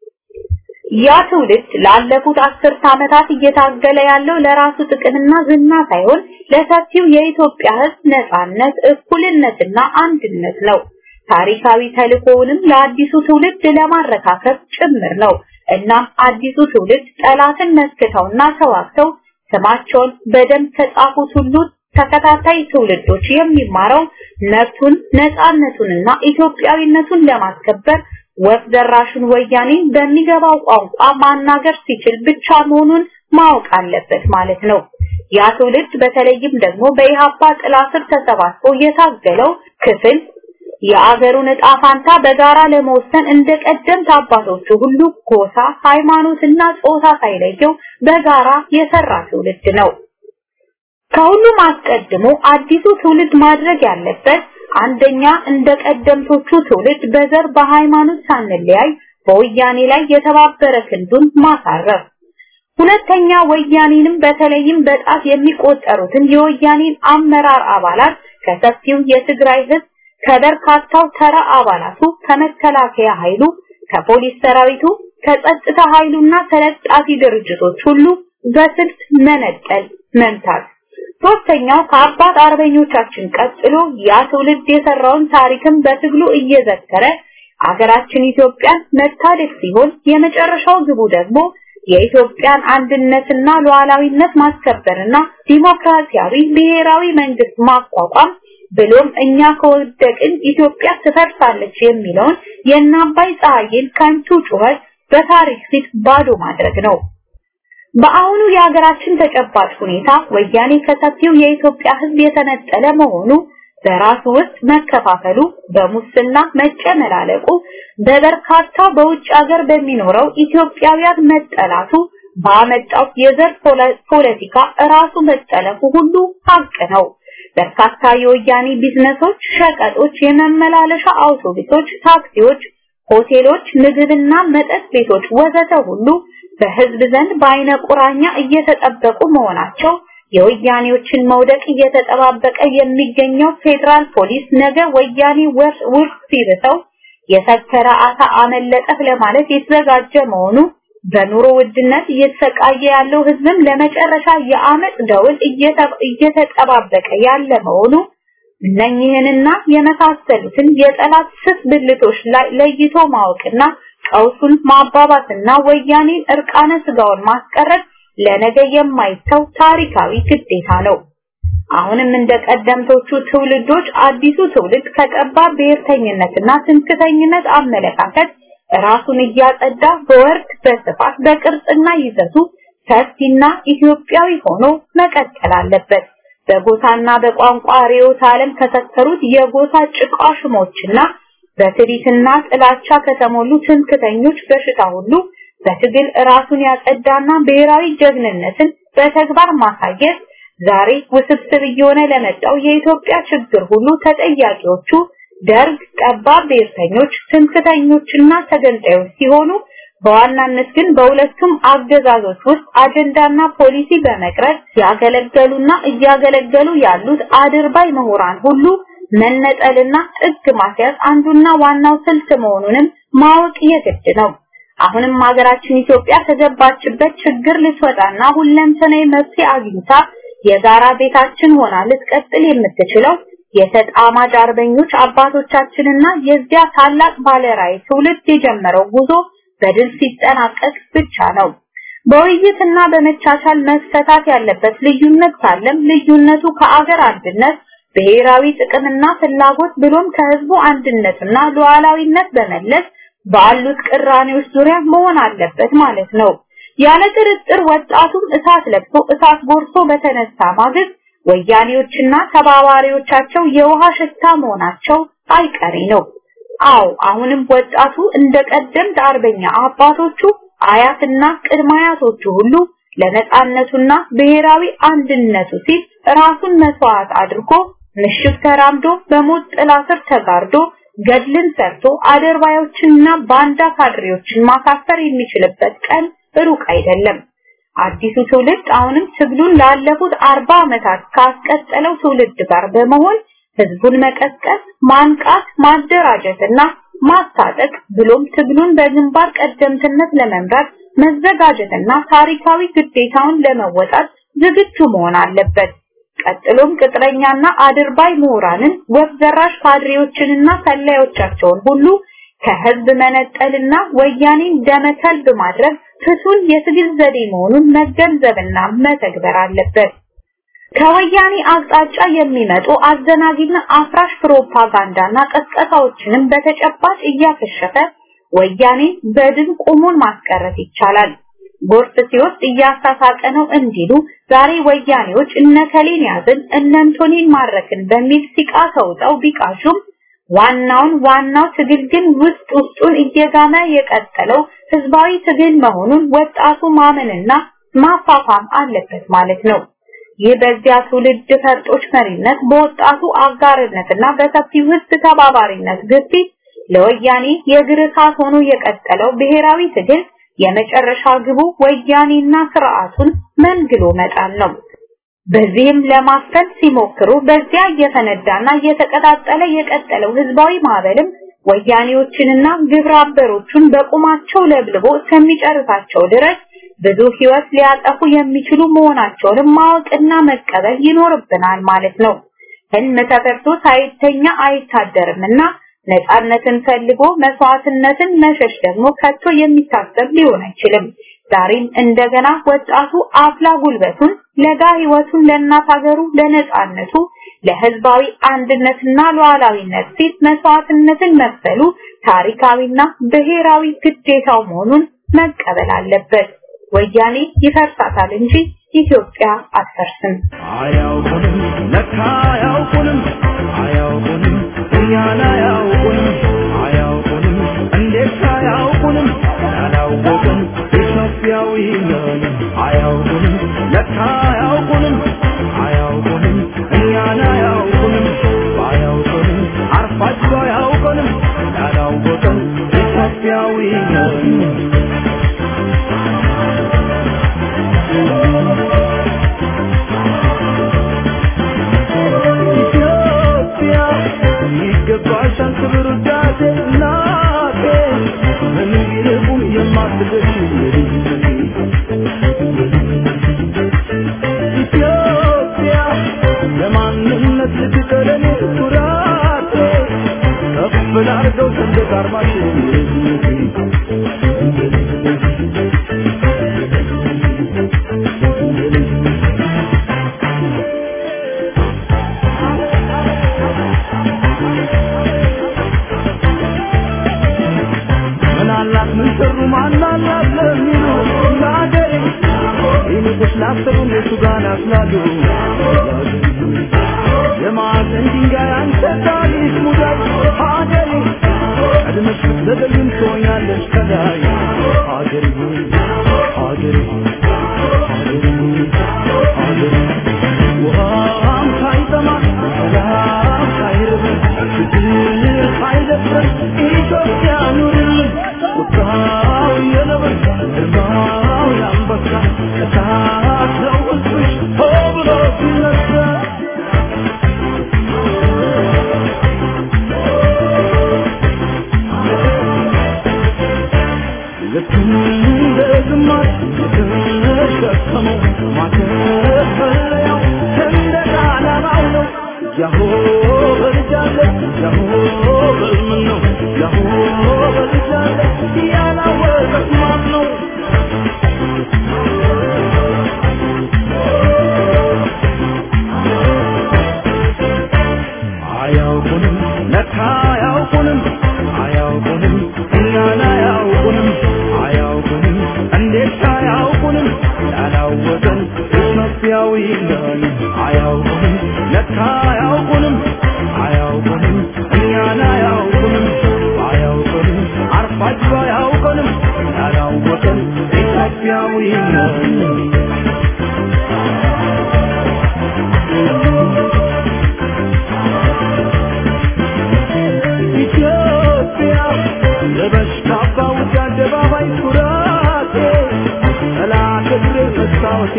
ያ ትውልድ ላለፉት አስርት ዓመታት እየታገለ ያለው ለራሱ ጥቅምና ዝና ሳይሆን ለሰፊው የኢትዮጵያ ህዝብ ነጻነት፣ እኩልነትና አንድነት ነው። ታሪካዊ ተልእኮውንም ለአዲሱ ትውልድ ለማረካከብ ጭምር ነው። እናም አዲሱ ትውልድ ጠላትን መስክተውና ተዋግተው ስማቸውን በደም ከጻፉት ሁሉ ተከታታይ ትውልዶች የሚማረው መብቱን ነፃነቱንና ኢትዮጵያዊነቱን ለማስከበር ወፍ ደራሹን ወያኔ በሚገባው ቋንቋ ማናገር ሲችል ብቻ መሆኑን ማወቅ አለበት ማለት ነው። ያ ትውልድ በተለይም ደግሞ በኢሃፓ ጥላ ስር ተሰባስቦ የታገለው ክፍል የአገሩን ዕጣ ፋንታ በጋራ ለመወሰን እንደ ቀደምት አባቶቹ ሁሉ ጎሳ፣ ሃይማኖትና ጾታ ሳይለየው በጋራ የሰራ ትውልድ ነው። ከሁሉም አስቀድሞ አዲሱ ትውልድ ማድረግ ያለበት አንደኛ እንደ ቀደምቶቹ ትውልድ በዘር በሃይማኖት ሳንለያይ በወያኔ ላይ የተባበረ ክንዱን ማሳረፍ፣ ሁለተኛ ወያኔንም በተለይም በጣት የሚቆጠሩትን የወያኔን አመራር አባላት ከሰፊው የትግራይ ህዝብ ከበርካታው ተራ አባላቱ ከመከላከያ ኃይሉ ከፖሊስ ሰራዊቱ ከጸጥታ ኃይሉና ተለጣፊ ድርጅቶች ሁሉ በስልት መነጠል መምታት ሶስተኛው ከአባት አርበኞቻችን ቀጥሎ ያ ትውልድ የሰራውን ታሪክም በትግሉ እየዘከረ አገራችን ኢትዮጵያን መታደግ ሲሆን የመጨረሻው ግቡ ደግሞ የኢትዮጵያን አንድነትና ሉዓላዊነት ማስከበርና ዲሞክራሲያዊ ብሔራዊ መንግስት ማቋቋም ብሎም እኛ ከወደቅን ኢትዮጵያ ትፈርሳለች የሚለውን የእናባይ ፀሐይን ከንቱ ጩኸት በታሪክ ፊት ባዶ ማድረግ ነው። በአሁኑ የሀገራችን ተጨባጭ ሁኔታ ወያኔ ከሰፊው የኢትዮጵያ ሕዝብ የተነጠለ መሆኑ በራሱ ውስጥ መከፋፈሉ፣ በሙስና መጨመላለቁ፣ በበርካታ በውጭ ሀገር በሚኖረው ኢትዮጵያውያን መጠላቱ ባመጣው የዘር ፖለቲካ ራሱ መጠለፉ ሁሉ ሀቅ ነው። በርካታ የወያኔ ቢዝነሶች፣ ሸቀጦች፣ የመመላለሻ አውቶቡሶች፣ ታክሲዎች፣ ሆቴሎች፣ ምግብና መጠጥ ቤቶች ወዘተ ሁሉ በህዝብ ዘንድ በአይነ ቁራኛ እየተጠበቁ መሆናቸው የወያኔዎችን መውደቅ እየተጠባበቀ የሚገኘው ፌዴራል ፖሊስ ነገ ወያኔ ውርስ ሲርተው የሰከረ አሳ አመለጠህ ለማለት የተዘጋጀ መሆኑ በኑሮ ውድነት እየተሰቃየ ያለው ህዝብም ለመጨረሻ የአመፅ ደውል እየተጠባበቀ ያለ መሆኑ እነኚህንና የመሳሰሉትን የጠላት ስስ ብልቶች ላይ ለይቶ ማወቅና ቀውሱን ማባባስና ወያኔን እርቃነ ስጋውን ማስቀረት ለነገ የማይተው ታሪካዊ ግዴታ ነው። አሁንም እንደ ቀደምቶቹ ትውልዶች አዲሱ ትውልድ ከጠባብ ብሔርተኝነትና ትምክተኝነት አመለካከት ራሱን እያጸዳ በወርድ በስፋት በቅርጽና ይዘቱ ሰፊና ኢትዮጵያዊ ሆኖ መቀጠል አለበት። በጎሳና በቋንቋ ርዕዮተ ዓለም ከሰከሩት የጎሳ ጭቋሽሞችና በትዕቢትና ጥላቻ ከተሞሉ ትምክተኞች በሽታ ሁሉ በትግል ራሱን ያጸዳና ብሔራዊ ጀግንነትን በተግባር ማሳየት ዛሬ ውስብስብ እየሆነ ለመጣው የኢትዮጵያ ችግር ሁሉ ተጠያቂዎቹ ደርግ፣ ጠባብ ብሔርተኞች፣ ትምክተኞችና ተገንጣዮች ሲሆኑ በዋናነት ግን በሁለቱም አገዛዞች ውስጥ አጀንዳና ፖሊሲ በመቅረጽ ያገለገሉና እያገለገሉ ያሉት አድርባይ ምሁራን ሁሉ መነጠልና ጥግ ማስያዝ አንዱና ዋናው ስልት መሆኑንም ማወቅ የግድ ነው። አሁንም ሀገራችን ኢትዮጵያ ከገባችበት ችግር ልትወጣና ሁለንተናዊ መፍትሄ አግኝታ የጋራ ቤታችን ሆና ልትቀጥል የምትችለው የተጣማጅ አርበኞች አባቶቻችንና የዚያ ታላቅ ባለራዕይ ትውልድ የጀመረው ጉዞ በድል ሲጠናቀቅ ብቻ ነው። በውይይትና በመቻቻል መፈታት ያለበት ልዩነት ካለም ልዩነቱ ከአገር አንድነት ብሔራዊ ጥቅምና ፍላጎት ብሎም ከህዝቡ አንድነትና ሉዓላዊነት በመለስ ባሉት ቅራኔዎች ዙሪያ መሆን አለበት ማለት ነው። ያለ ጥርጥር ወጣቱም እሳት ለብሶ እሳት ጎርሶ በተነሳ ማግስት ወያኔዎችና ተባባሪዎቻቸው የውሃ ሽታ መሆናቸው አይቀሬ ነው። አዎ አሁንም ወጣቱ እንደ ቀደምት አርበኛ አባቶቹ አያትና ቅድመ አያቶቹ ሁሉ ለነጻነቱና ብሔራዊ አንድነቱ ሲል ራሱን መስዋዕት አድርጎ ምሽግ ተራምዶ በሞት ጥላ ስር ተጋርዶ ገድልን ሰርቶ አደርባዮችንና ባንዳ ካድሬዎችን ማሳፈር የሚችልበት ቀን ሩቅ አይደለም። አዲሱ ትውልድ አሁንም ትግሉን ላለፉት አርባ ዓመታት ካስቀጠለው ትውልድ ጋር በመሆን ህዝቡን መቀስቀስ፣ ማንቃት፣ ማደራጀትና ማስታጠቅ ብሎም ትግሉን በግንባር ቀደምትነት ለመምራት መዘጋጀትና ታሪካዊ ግዴታውን ለመወጣት ዝግጁ መሆን አለበት። ቀጥሎም ቅጥረኛና አድርባይ ምሁራንን ወፍ ዘራሽ ካድሬዎችንና ሰላዮቻቸውን ሁሉ ከህዝብ መነጠልና ወያኔን ደመከልብ ማድረግ ፍቱን የትግል ዘዴ መሆኑን መገንዘብና መተግበር አለበት። ከወያኔ አቅጣጫ የሚመጡ አዘናጊና አፍራሽ ፕሮፓጋንዳና ቀስቀሳዎችንም በተጨባጭ እያከሸፈ ወያኔ በድን ቆሞን ማስቀረት ይቻላል። ጎርፍ ሲወስድ እያሳሳቀ ነው እንዲሉ ዛሬ ወያኔዎች እነከሌን ያዝን እነንቶኔን ማረክን በሚል ሲቃ ተውጠው ቢቃሹም ዋናውን ዋናው ትግል ግን ውስጥ ውስጡን እየጋመ የቀጠለው ህዝባዊ ትግል መሆኑን ወጣቱ ማመንና ማፋፋም አለበት ማለት ነው። ይህ በዚያ ትውልድ ፈርጦች መሪነት በወጣቱ አጋርነትና በሰፊው ህዝብ ተባባሪነት ግፊት ለወያኔ የእግር እሳት ሆኖ የቀጠለው ብሔራዊ ትግል የመጨረሻ ግቡ ወያኔና ስርዓቱን መንግሎ መጣል ነው። በዚህም ለማፈን ሲሞክሩ በዚያ እየፈነዳና እየተቀጣጠለ የቀጠለው ህዝባዊ ማዕበልም ወያኔዎችንና ግብረ አበሮቹን በቁማቸው ለብልቦ እስከሚጨርሳቸው ድረስ ብዙ ህይወት ሊያጠፉ የሚችሉ መሆናቸውንም ማወቅና መቀበል ይኖርብናል ማለት ነው። ህልም ተፈርቶ ሳይተኛ አይታደርምና ነፃነትን ፈልጎ መስዋዕትነትን መሸሽ ደግሞ ከቶ የሚታሰብ ሊሆን አይችልም። ዛሬም እንደገና ወጣቱ አፍላ ጉልበቱን ለጋ ህይወቱን ለእናት ሀገሩ ለነፃነቱ ለህዝባዊ አንድነትና ሉዓላዊነት ሲል መስዋዕትነትን መክፈሉ ታሪካዊና ብሔራዊ ግዴታው መሆኑን መቀበል አለበት። ወያኔ ይፈርሳታል እንጂ ኢትዮጵያ አትፈርስም። አያውቁንም ለካ አያውቁንም አያውቁንም እኛን አያውቁንም አያውቁንም እንዴት አያውቁንም ያላወቅን ኢትዮጵያዊ ነን አያውቁንም ለካ አያውቁንም አያውቁንም እኛን አያውቁንም አያውቁንም አርፋቸው አያውቁንም ያላወቅን ኢትዮጵያዊ ነን ኢትዮጵያ ይገባሻል ክብር ውዳሴ እናቴ ምንም ቢርቁም የማትደርሺ ኢትዮጵያ ለማንነት ልትቀረኔ ኩራቴ ከፍ ላርገው ሰንደቅ አርማሽን ምን አላት ምን ሰሩ ማን አላት ለሚሉ ለአገሬ ይልቅስ ላሰሩ እነሱ ጋር ናስላሉ የማዕዘን ድንጋይ አንተ ታሪክ ሙዳይ ሀገሬ ቀድመሽ ብትዘገይም ትሆኛለሽ ከላይ ሀገሬ ሆይ ሀገሬ ሆይ ሀገሬ ሆይ ሀገሬ ውሃም ሳይጠማ ሰላም ሳይርበን ችግር ሳይደፍረን ኢትዮጵያ ኑርልን ቁጣው የነብር ግርማው የአንበሳ እሳት ነው ሕዝብሽ ሆ ብሎ ሲነሳ ልክ እንደ ግማሽ የተሸከመው ማተፈለያው ሰንደቅ ዓላማው ነው። ያሆ በልጃለ ያሆ በልምን ነው ያሆ በልጃለ ያላወቀት ማን ነው? አያውቁንም ለካ አያውቁንም አያውቁንም እኛን አያውቁንም አያውቁንም እንዴት አያውቁንም ያላወቀን ኢትዮጵያዊ ነን አያውቁንም ለካ አያውቁንም አያውቁንም እኛን አያውቁንም አያውቁንም አርፋችሁ አያውቁንም ያላወቀን ኢትዮጵያዊ ነን ኢትዮጵያ ለበሽታ ባውጭ አደባባይ ኩራቴ ጠላት እግሬ መስታወቴ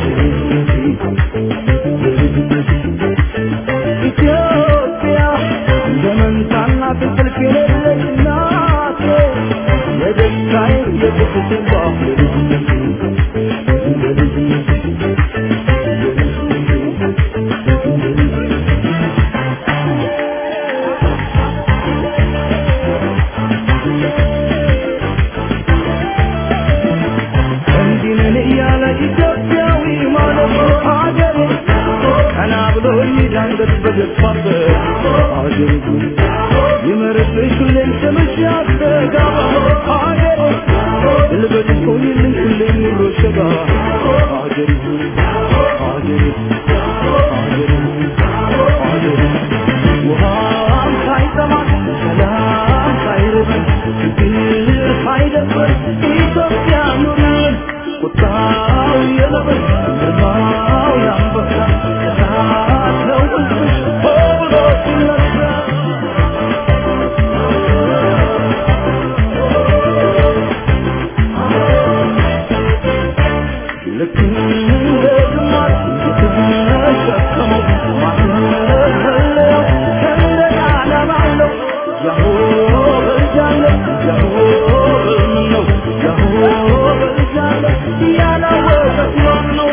ኢትዮጵያ እንደ መንታና እንቅልፍ የሌለች እናቴ የደስታዬ የቁስቴ እንዲህ ነን እያለ ኢትዮጵያዊ ማለት ሀገሬ ቀና ብሎ ይዳንገት በገፋበት ሀገሬ ይመርብሽ ሁሌም ስምሽ ያስተጋባ ሀገሬ ልበልሽ ሆይልኝ ሁሌም ኑሮ ሸጋ ሀገሬ ሀገሬ ሀገሬ ሀገሬ ውሃም ሳይጠማት ሰላም ሳይርበን ችግር ሳይደፍር ኢትዮጵያ ኑርን ቁጣው የነብር ግርማው የአንበሳ እሳት ነው ሕዝብሽ ሆ ብሎ ሲነሳ ልክ እንደ ግማሽ የተሸከመው ማተፈለያው ሰንደቅ ዓላማው ነው። ያሆ በልጃለ ያሆ በልምን ነው ያሆ በልጃለ ያላወቀት ማን ነው?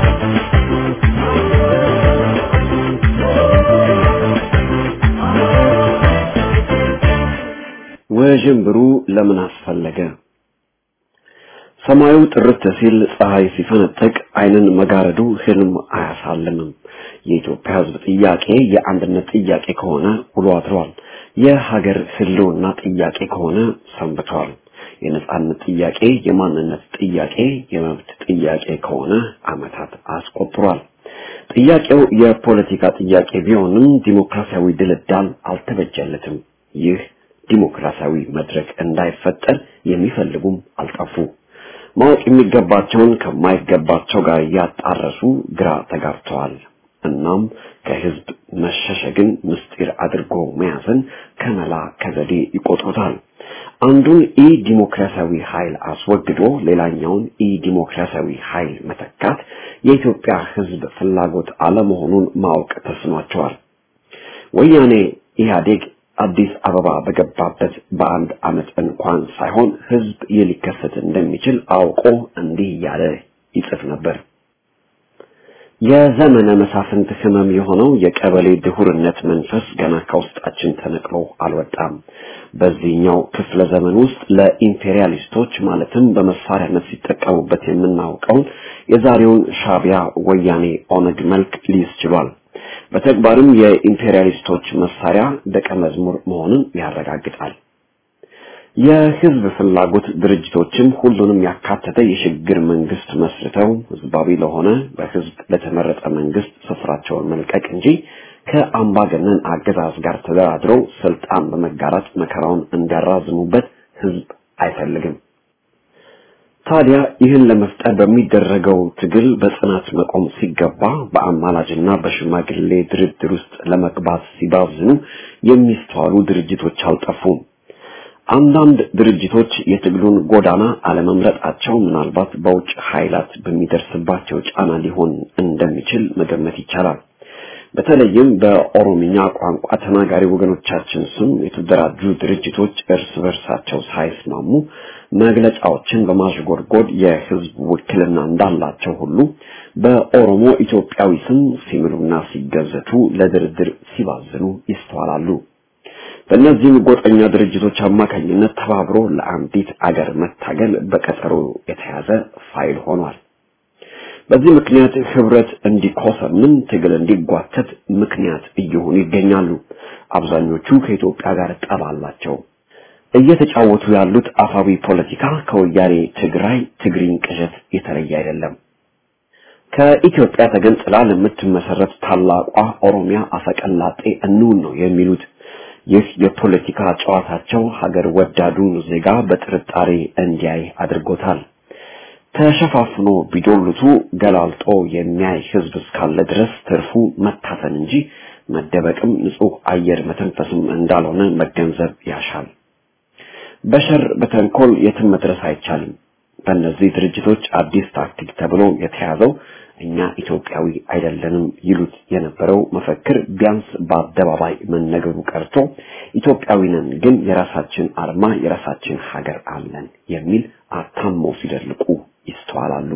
ውዥንብሩ ለምን አስፈለገ? ሰማዩ ጥርት ሲል ፀሐይ ሲፈነጥቅ አይንን መጋረዱ ህልም አያሳልምም። የኢትዮጵያ ሕዝብ ጥያቄ የአንድነት ጥያቄ ከሆነ ውሎ አድሯል። የሀገር ህልውና ጥያቄ ከሆነ ሰንብቷል። የነጻነት ጥያቄ የማንነት ጥያቄ የመብት ጥያቄ ከሆነ ዓመታት አስቆጥሯል። ጥያቄው የፖለቲካ ጥያቄ ቢሆንም ዲሞክራሲያዊ ድልዳል አልተበጀለትም። ይህ ዲሞክራሲያዊ መድረክ እንዳይፈጠር የሚፈልጉም አልጠፉ። ማወቅ የሚገባቸውን ከማይገባቸው ጋር እያጣረሱ ግራ ተጋብተዋል። እናም ከህዝብ መሸሸግን ምስጢር አድርጎ መያዝን ከመላ ከዘዴ ይቆጥሩታል። አንዱን ኢ ዲሞክራሲያዊ ኃይል አስወግዶ ሌላኛውን ኢ ዲሞክራሲያዊ ኃይል መተካት የኢትዮጵያ ህዝብ ፍላጎት አለመሆኑን ማወቅ ተስኗቸዋል። ወያኔ ኢህአዴግ አዲስ አበባ በገባበት በአንድ ዓመት እንኳን ሳይሆን ህዝብ ይህ ሊከሰት እንደሚችል አውቆ እንዲህ እያለ ይጽፍ ነበር። የዘመነ መሳፍንት ህመም የሆነው የቀበሌ ድሁርነት መንፈስ ገና ከውስጣችን ተነቅሎ አልወጣም። በዚህኛው ክፍለ ዘመን ውስጥ ለኢምፔሪያሊስቶች ማለትም በመሳሪያነት ሲጠቀሙበት የምናውቀውን የዛሬውን ሻቢያ፣ ወያኔ፣ ኦነግ መልክ ሊይዝ ችሏል። በተግባርም የኢምፔሪያሊስቶች መሳሪያ ደቀ መዝሙር መሆኑን ያረጋግጣል። የህዝብ ፍላጎት ድርጅቶችም ሁሉንም ያካተተ የሽግግር መንግስት መስርተው ህዝባዊ ለሆነ በህዝብ ለተመረጠ መንግስት ስፍራቸውን መልቀቅ እንጂ ከአምባገነን አገዛዝ ጋር ተደራድረው ስልጣን በመጋራት መከራውን እንዲያራዝሙበት ህዝብ አይፈልግም። ታዲያ ይህን ለመፍጠር በሚደረገው ትግል በጽናት መቆም ሲገባ በአማላጅና በሽማግሌ ድርድር ውስጥ ለመግባት ሲባዝኑ የሚስተዋሉ ድርጅቶች አልጠፉም። አንዳንድ ድርጅቶች የትግሉን ጎዳና አለመምረጣቸው ምናልባት በውጭ ኃይላት በሚደርስባቸው ጫና ሊሆን እንደሚችል መገመት ይቻላል። በተለይም በኦሮምኛ ቋንቋ ተናጋሪ ወገኖቻችን ስም የተደራጁ ድርጅቶች እርስ በርሳቸው ሳይስማሙ መግለጫዎችን በማሽጎድጎድ የህዝብ ውክልና እንዳላቸው ሁሉ በኦሮሞ ኢትዮጵያዊ ስም ሲምሉና ሲገዘቱ ለድርድር ሲባዝኑ ይስተዋላሉ። በእነዚህም ጎጠኛ ድርጅቶች አማካኝነት ተባብሮ ለአንዲት አገር መታገል በቀጠሮ የተያዘ ፋይል ሆኗል። በዚህ ምክንያት ህብረት እንዲኮሰምን ትግል እንዲጓተት ምክንያት እየሆኑ ይገኛሉ። አብዛኞቹ ከኢትዮጵያ ጋር ጠብ አላቸው። እየተጫወቱ ያሉት አፋዊ ፖለቲካ ከወያኔ ትግራይ ትግሪኝ ቅዠት የተለየ አይደለም። ከኢትዮጵያ ተገንጥላ ለምትመሰረት ታላቋ ኦሮሚያ አፈቀላጤ እንውን ነው የሚሉት። ይህ የፖለቲካ ጨዋታቸው ሀገር ወዳዱን ዜጋ በጥርጣሬ እንዲያይ አድርጎታል። ተሸፋፍኖ ቢዶልቱ ገላልጦ የሚያይ ህዝብ እስካለ ድረስ ትርፉ መታፈን እንጂ መደበቅም ንጹህ አየር መተንፈስም እንዳልሆነ መገንዘብ ያሻል። በሸር በተንኮል የትም መድረስ አይቻልም። በእነዚህ ድርጅቶች አዲስ ታክቲክ ተብሎ የተያዘው እኛ ኢትዮጵያዊ አይደለንም ይሉት የነበረው መፈክር ቢያንስ በአደባባይ መነገሩ ቀርቶ ኢትዮጵያዊ ነን ግን የራሳችን አርማ የራሳችን ሀገር አለን የሚል አታመው ሲደልቁ ይስተዋላሉ።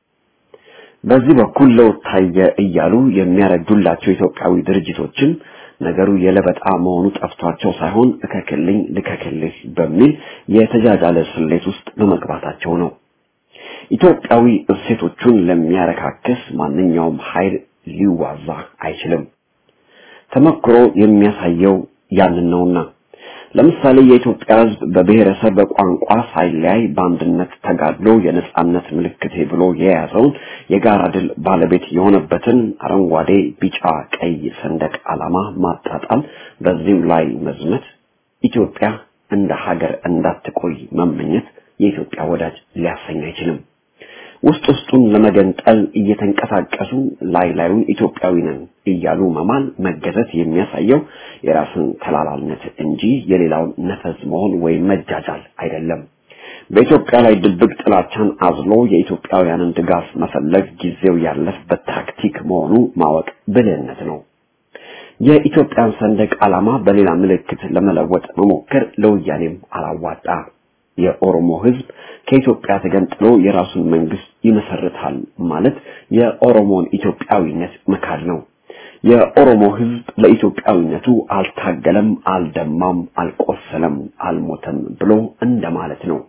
በዚህ በኩል ለውጥ ታየ እያሉ የሚያረዱላቸው ኢትዮጵያዊ ድርጅቶችም ነገሩ የለበጣ መሆኑ ጠፍቷቸው ሳይሆን እከክልኝ ልከክልህ በሚል የተጃጃለ ስሌት ውስጥ በመግባታቸው ነው። ኢትዮጵያዊ እሴቶቹን ለሚያረካክስ ማንኛውም ኃይል ሊዋዛ አይችልም። ተመክሮ የሚያሳየው ያንን ነውና ለምሳሌ የኢትዮጵያ ሕዝብ በብሔረሰብ በቋንቋ ሳይለያይ በአንድነት ተጋድሎ የነጻነት ምልክቴ ብሎ የያዘውን የጋራ ድል ባለቤት የሆነበትን አረንጓዴ፣ ቢጫ፣ ቀይ ሰንደቅ ዓላማ ማጣጣል፣ በዚህም ላይ መዝመት፣ ኢትዮጵያ እንደ ሀገር እንዳትቆይ መመኘት የኢትዮጵያ ወዳጅ ሊያሰኝ አይችልም። ውስጥ ውስጡን ለመገንጠል እየተንቀሳቀሱ ላይ ላዩን ኢትዮጵያዊ ነን እያሉ መማል መገዘት የሚያሳየው የራስን ተላላልነት እንጂ የሌላውን ነፈዝ መሆን ወይም መጃጃል አይደለም። በኢትዮጵያ ላይ ድብቅ ጥላቻን አዝሎ የኢትዮጵያውያንን ድጋፍ መፈለግ ጊዜው ያለፈበት ታክቲክ መሆኑ ማወቅ ብልህነት ነው። የኢትዮጵያን ሰንደቅ ዓላማ በሌላ ምልክት ለመለወጥ መሞከር ለወያኔም አላዋጣ። የኦሮሞ ሕዝብ ከኢትዮጵያ ተገንጥሎ የራሱን መንግስት ይመሰርታል ማለት የኦሮሞን ኢትዮጵያዊነት መካድ ነው። የኦሮሞ ሕዝብ ለኢትዮጵያዊነቱ አልታገለም፣ አልደማም፣ አልቆሰለም፣ አልሞተም ብሎ እንደማለት ነው።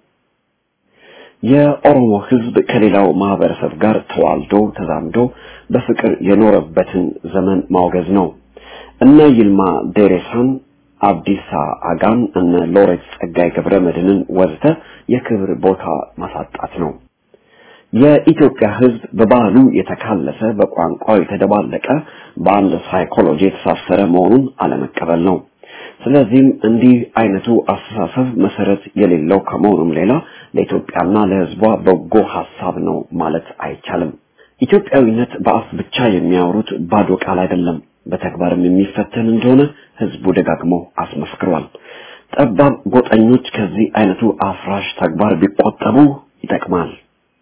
የኦሮሞ ሕዝብ ከሌላው ማህበረሰብ ጋር ተዋልዶ ተዛምዶ በፍቅር የኖረበትን ዘመን ማውገዝ ነው። እነ ይልማ ዴሬሳን አብዲሳ አጋን እነ ሎሬት ጸጋይ ገብረ መድህንን ወዘተ የክብር ቦታ ማሳጣት ነው። የኢትዮጵያ ሕዝብ በባህሉ የተካለሰ በቋንቋው የተደባለቀ በአንድ ሳይኮሎጂ የተሳሰረ መሆኑን አለመቀበል ነው። ስለዚህም እንዲህ አይነቱ አስተሳሰብ መሰረት የሌለው ከመሆኑም ሌላ ለኢትዮጵያና ለሕዝቧ በጎ ሐሳብ ነው ማለት አይቻልም። ኢትዮጵያዊነት በአፍ ብቻ የሚያወሩት ባዶ ቃል አይደለም፣ በተግባርም የሚፈተን እንደሆነ ሕዝቡ ደጋግሞ አስመስክሯል። ጠባብ ጎጠኞች ከዚህ አይነቱ አፍራሽ ተግባር ቢቆጠቡ ይጠቅማል።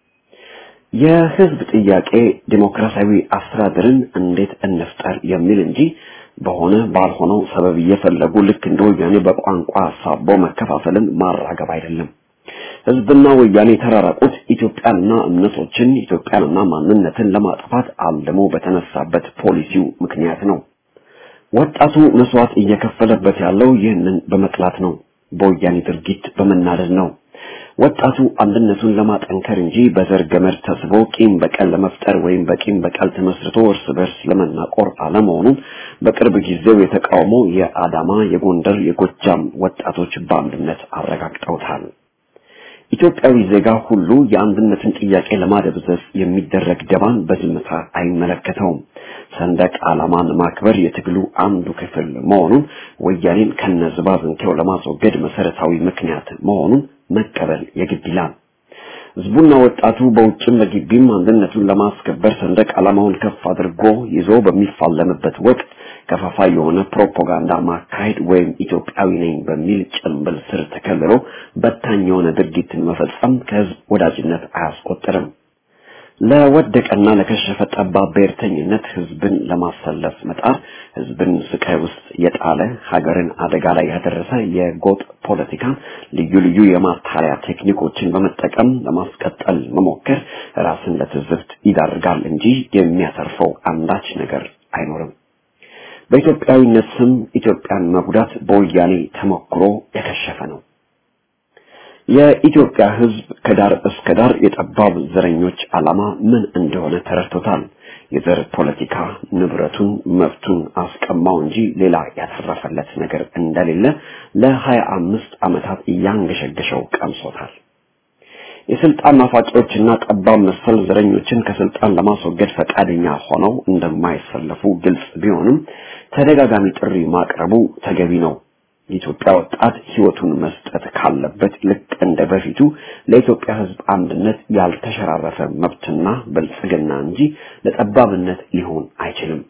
የህዝብ ጥያቄ ዲሞክራሲያዊ አስተዳደርን እንዴት እንፍጠር የሚል እንጂ በሆነ ባልሆነው ሰበብ እየፈለጉ ልክ እንደ ወያኔ በቋንቋ ሳቦ መከፋፈልን ማራገብ አይደለም። ህዝብና ወያኔ የተራራቁት ኢትዮጵያንና እምነቶችን ኢትዮጵያንና ማንነትን ለማጥፋት አልሞ በተነሳበት ፖሊሲው ምክንያት ነው። ወጣቱ መስዋዕት እየከፈለበት ያለው ይህንን በመጥላት ነው። በወያኔ ድርጊት በመናደድ ነው። ወጣቱ አንድነቱን ለማጠንከር እንጂ በዘር ገመድ ተስቦ ቂም በቀል ለመፍጠር ወይም በቂም በቀል ተመስርቶ እርስ በርስ ለመናቆር አለመሆኑን በቅርብ ጊዜው የተቃውሞ የአዳማ፣ የጎንደር፣ የጎጃም ወጣቶች በአንድነት አረጋግጠውታል። ኢትዮጵያዊ ዜጋ ሁሉ የአንድነትን ጥያቄ ለማደብዘዝ የሚደረግ ደባን በዝምታ አይመለከተውም። ሰንደቅ ዓላማን ማክበር የትግሉ አንዱ ክፍል መሆኑን ወያኔን ከነዝባዝንኬው ለማስወገድ መሰረታዊ ምክንያት መሆኑን መቀበል የግድ ይላል። ህዝቡና ወጣቱ በውጭም በግቢም አንድነቱን ለማስከበር ሰንደቅ ዓላማውን ከፍ አድርጎ ይዞ በሚፋለምበት ወቅት ከፋፋይ የሆነ ፕሮፓጋንዳ ማካሄድ ወይም ኢትዮጵያዊ ነኝ በሚል ጭንብል ስር ተከልሎ በታኝ የሆነ ድርጊትን መፈጸም ከህዝብ ወዳጅነት አያስቆጥርም። ለወደቀና ለከሸፈ ጠባብ ብሔርተኝነት ህዝብን ለማሰለፍ መጣር ህዝብን ስቃይ ውስጥ የጣለ ሀገርን አደጋ ላይ ያደረሰ የጎጥ ፖለቲካን ልዩ ልዩ የማታለያ ቴክኒኮችን በመጠቀም ለማስቀጠል መሞከር ራስን ለትዝብት ይዳርጋል እንጂ የሚያተርፈው አንዳች ነገር አይኖርም። በኢትዮጵያዊነት ስም ኢትዮጵያን መጉዳት በወያኔ ተሞክሮ የከሸፈ ነው። የኢትዮጵያ ህዝብ ከዳር እስከ ዳር የጠባብ ዘረኞች ዓላማ ምን እንደሆነ ተረድቶታል። የዘር ፖለቲካ ንብረቱን፣ መብቱን አስቀማው እንጂ ሌላ ያተረፈለት ነገር እንደሌለ ለሀያ አምስት ዓመታት እያንገሸገሸው ቀምሶታል። የስልጣን ናፋቂዎችና ጠባብ መሰል ዘረኞችን ከስልጣን ለማስወገድ ፈቃደኛ ሆነው እንደማይሰለፉ ግልጽ ቢሆንም ተደጋጋሚ ጥሪ ማቅረቡ ተገቢ ነው። የኢትዮጵያ ወጣት ህይወቱን መስጠት ካለበት ልክ እንደ በፊቱ ለኢትዮጵያ ህዝብ አንድነት ያልተሸራረፈ መብትና ብልጽግና እንጂ ለጠባብነት ሊሆን አይችልም።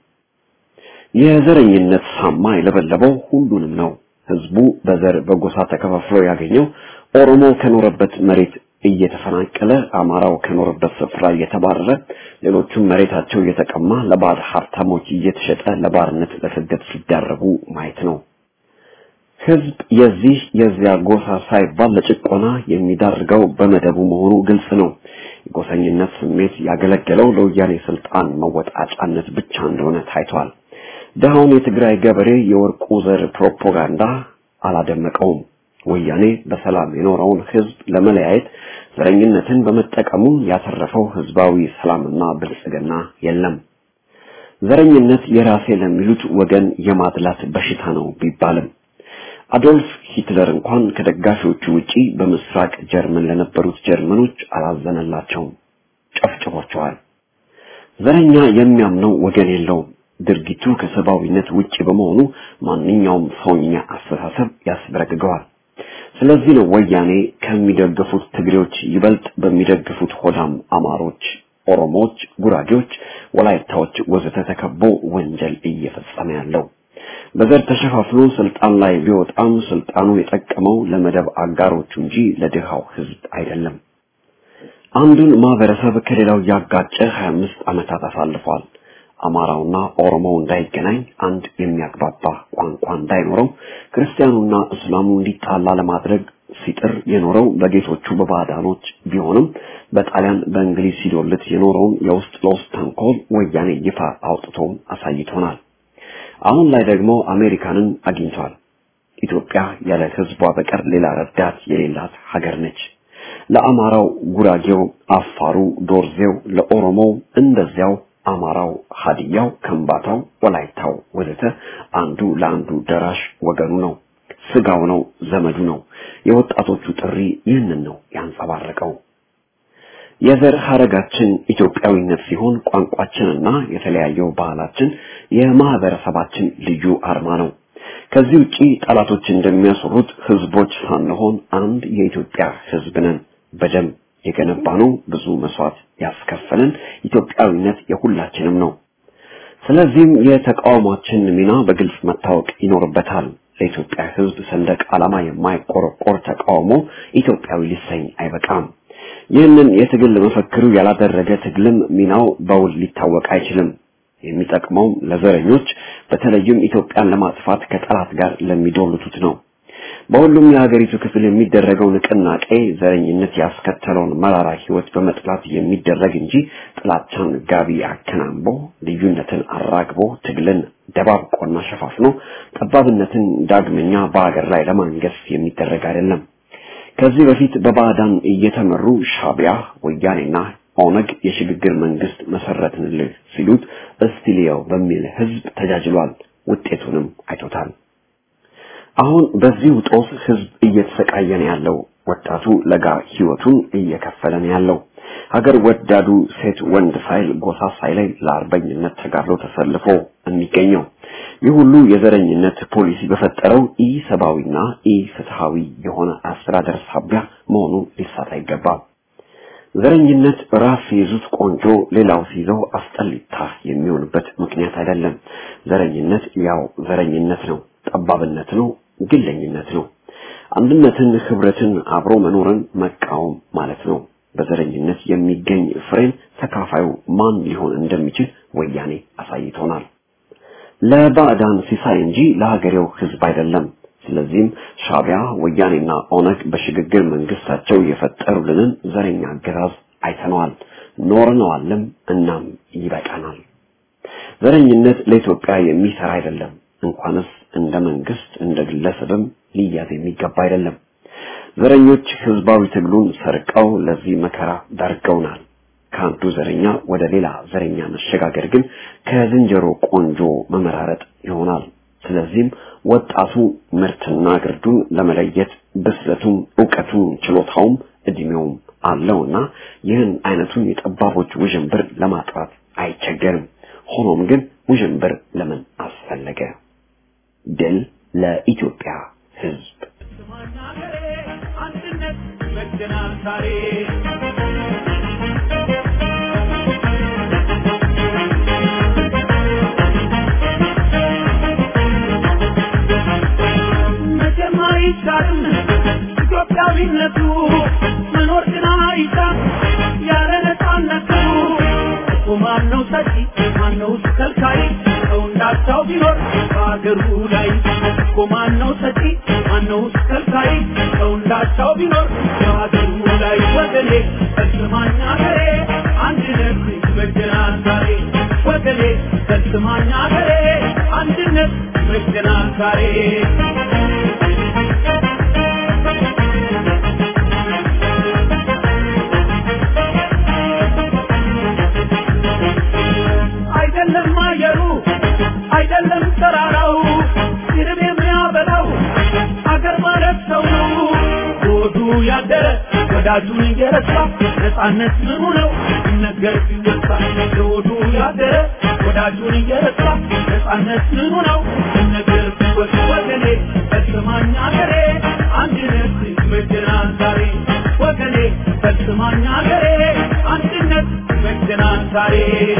የዘረኝነት ሳማ የለበለበው ሁሉንም ነው። ህዝቡ በዘር በጎሳ ተከፋፍሎ ያገኘው ኦሮሞ ከኖረበት መሬት እየተፈናቀለ አማራው ከኖረበት ስፍራ እየተባረረ ሌሎቹም መሬታቸው እየተቀማ ለባዕድ ሀብታሞች እየተሸጠ ለባርነት ለስደት ሲዳረጉ ማየት ነው። ህዝብ የዚህ የዚያ ጎሳ ሳይባል ለጭቆና የሚዳርገው በመደቡ መሆኑ ግልጽ ነው። የጎሰኝነት ስሜት ያገለገለው ለወያኔ ስልጣን መወጣጫነት ብቻ እንደሆነ ታይቷል። ደሃውን የትግራይ ገበሬ የወርቁ ዘር ፕሮፓጋንዳ አላደመቀውም። ወያኔ በሰላም የኖረውን ህዝብ ለመለያየት ዘረኝነትን በመጠቀሙ ያተረፈው ህዝባዊ ሰላምና ብልጽግና የለም። ዘረኝነት የራሴ ለሚሉት ወገን የማድላት በሽታ ነው ቢባልም አዶልፍ ሂትለር እንኳን ከደጋፊዎቹ ውጪ በምስራቅ ጀርመን ለነበሩት ጀርመኖች አላዘነላቸውም፣ ጨፍጭፏቸዋል። ዘረኛ የሚያምነው ወገን የለውም። ድርጊቱ ከሰብአዊነት ውጪ በመሆኑ ማንኛውም ሰውኛ አስተሳሰብ ያስበረግገዋል። ስለዚህ ነው ወያኔ ከሚደግፉት ትግሬዎች ይበልጥ በሚደግፉት ሆዳም አማሮች፣ ኦሮሞዎች፣ ጉራጌዎች፣ ወላይታዎች ወዘተ ተከቦ ወንጀል እየፈጸመ ያለው። በዘር ተሸፋፍኖ ስልጣን ላይ ቢወጣም ስልጣኑ የጠቀመው ለመደብ አጋሮቹ እንጂ ለድሃው ህዝብ አይደለም። አንዱን ማህበረሰብ ከሌላው ያጋጨ 25 ዓመታት አሳልፏል። አማራውና ኦሮሞው እንዳይገናኝ፣ አንድ የሚያግባባ ቋንቋ እንዳይኖረው፣ ክርስቲያኑና እስላሙ እንዲጣላ ለማድረግ ሲጥር የኖረው በጌቶቹ በባዕዳኖች ቢሆንም በጣሊያን በእንግሊዝ ሲዶልት የኖረውን የውስጥ ለውስጥ ተንኮል ወያኔ ይፋ አውጥቶ አሳይቶናል። አሁን ላይ ደግሞ አሜሪካንን አግኝቷል። ኢትዮጵያ ያለ ህዝቧ በቀር ሌላ ረዳት የሌላት ሀገር ነች። ለአማራው፣ ጉራጌው፣ አፋሩ፣ ዶርዜው፣ ለኦሮሞው እንደዚያው አማራው፣ ሀዲያው፣ ከምባታው፣ ወላይታው ወዘተ አንዱ ለአንዱ ደራሽ ወገኑ ነው፣ ስጋው ነው፣ ዘመዱ ነው። የወጣቶቹ ጥሪ ይህንን ነው ያንጸባረቀው። የዘር ሀረጋችን ኢትዮጵያዊነት ሲሆን ቋንቋችንና የተለያየው ባህላችን የማህበረሰባችን ልዩ አርማ ነው። ከዚህ ውጪ ጠላቶች እንደሚያስሩት ህዝቦች ሳንሆን አንድ የኢትዮጵያ ህዝብ ነን። በደም የገነባነው ብዙ መስዋዕት ያስከፈለን ኢትዮጵያዊነት የሁላችንም ነው። ስለዚህም የተቃውሟችን ሚና በግልጽ መታወቅ ይኖርበታል። ለኢትዮጵያ ህዝብ ሰንደቅ ዓላማ የማይቆረቆር ተቃውሞ ኢትዮጵያዊ ሊሰኝ አይበቃም። ይህንን የትግል መፈክሩ ያላደረገ ትግልም ሚናው በውል ሊታወቅ አይችልም። የሚጠቅመው ለዘረኞች በተለይም ኢትዮጵያን ለማጥፋት ከጠላት ጋር ለሚዶልቱት ነው። በሁሉም የሀገሪቱ ክፍል የሚደረገው ንቅናቄ ዘረኝነት ያስከተለውን መራራ ህይወት በመጥላት የሚደረግ እንጂ ጥላቻን ጋቢ አከናንቦ ልዩነትን አራግቦ ትግልን ደባብቆና ሸፋፍኖ ጠባብነትን ዳግመኛ በሀገር ላይ ለማንገስ የሚደረግ አይደለም። ከዚህ በፊት በባዕዳን እየተመሩ ሻቢያ፣ ወያኔና ኦነግ የሽግግር መንግስት መሰረትንልህ ሲሉት እስቲሊያው በሚል ህዝብ ተጃጅሏል። ውጤቱንም አይቶታል። አሁን በዚህ ጦስ ህዝብ እየተሰቃየ ነው ያለው። ወጣቱ ለጋ ህይወቱን እየከፈለ ነው ያለው። ሀገር ወዳዱ ሴት ወንድ ሳይል ጎሳ ሳይለይ ለአርበኝነት ተጋድሎ ተሰልፎ የሚገኘው ይህ ሁሉ የዘረኝነት ፖሊሲ በፈጠረው ኢ ሰብአዊና ኢ ፍትሃዊ የሆነ አስተዳደር ሳቢያ መሆኑ ሊሳት አይገባም። ዘረኝነት ራስ ሲይዙት ቆንጆ ሌላው ሲይዘው አስጠሊታ የሚሆንበት ምክንያት አይደለም። ዘረኝነት ያው ዘረኝነት ነው፣ ጠባብነት ነው፣ ግለኝነት ነው። አንድነትን፣ ህብረትን፣ አብሮ መኖርን መቃወም ማለት ነው። በዘረኝነት የሚገኝ ፍሬን ተካፋዩ ማን ሊሆን እንደሚችል ወያኔ አሳይቶናል። ለባዕዳን ሲሳይ እንጂ ለሀገሬው ህዝብ አይደለም። ስለዚህም ሻቢያ ወያኔና ኦነግ በሽግግር መንግስታቸው የፈጠሩልንን ዘረኛ አገዛዝ አይተነዋል፣ ኖርነዋልም። እናም ይበቃናል። ዘረኝነት ለኢትዮጵያ የሚሰራ አይደለም። እንኳንስ እንደ መንግስት እንደ ግለሰብም ሊያዝ የሚገባ አይደለም። ዘረኞች ህዝባዊ ትግሉን ሰርቀው ለዚህ መከራ ዳርገውናል። ከአንዱ ዘረኛ ወደ ሌላ ዘረኛ መሸጋገር ግን ከዝንጀሮ ቆንጆ መመራረጥ ይሆናል። ስለዚህም ወጣቱ ምርትና ግርዱን ለመለየት ብስለቱም እውቀቱም ችሎታውም እድሜውም አለውና ይህን አይነቱን የጠባቦች ውዥንብር ለማጥራት አይቸገርም። ሆኖም ግን ውዥንብር ለምን አስፈለገ? ድል ለኢትዮጵያ ህዝብ። አንድነት መገናል ዛሬ መቼም አይቻልም ኢትዮጵያዊነቱ መኖር ግን አይቻል ያለ ነፃነቱ እኮ ማነው ሰጪ ማነው ከልካይ ሰው እንዳቻው ቢኖር በአገሩ ላይ እኮ ማነው ሰጪ ማነው ከልካይ ሰው እንዳቻው ቢኖር በአገሩ ላይ ወገኔ በስማኛ ገሬ አንድነት ይበጀናል ዛሬ ወገኔ በስማኛ ገሬ አንድነት ይበጀናል ዛሬ አይደለም አየሩ አይደለም ተራራው ይርብ የሚያበላው አገር ማለት ሰው ነው። ሆዱ ያደረ ወዳጁን እየረሳ ነፃነት ምኑ ነው ሲነገር ሲወሳ ሆዱ ያደረ ወዳጁን እየረሳ ነፃነት ምኑ ነው ሲነገር ሲወሳ ወገኔ በስማኝ አገሬ አንድነት ይበጀናል ዛሬ ወገኔ በስማኝ አገሬ አንድነት ይበጀናል ዛሬ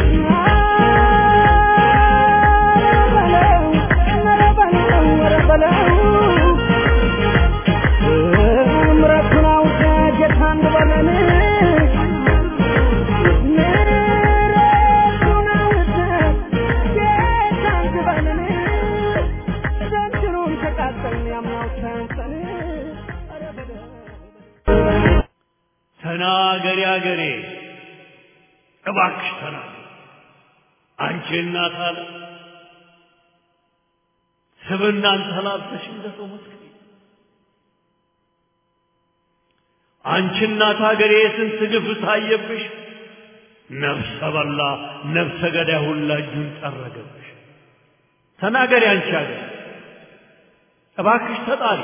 ተናገሪ አገሬ እባክሽ ተናገሪ አንቺ እናት አለ ስብናን ተላብሰሽ እንደ ሰው መስክሪ አንቺ እናት ሀገሬ የስንት ግፍ ታየብሽ ነፍሰ በላ ነፍሰ ገዳይ ሁላ እጁን ጠረገብሽ። ተናገሪ አንቺ አገር እባክሽ ተጣሪ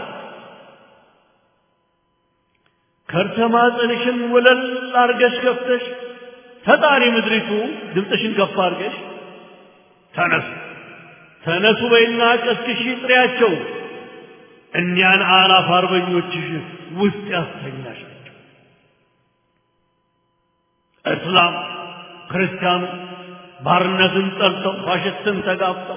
ከርሰ ማኅፀንሽን ወለል አርገሽ ከፍተሽ ተጣሪ ምድሪቱ ድምፅሽን ከፍ አርገሽ ተነሱ ተነሱ በይና ቀስቅሺ ጥሪያቸው እኒያን አላፍ አርበኞችሽ ውስጥ ያስተኛሻቸው እስላም ክርስቲያኑ ባርነትን ጠልተው ፋሽስትን ተጋፍጠው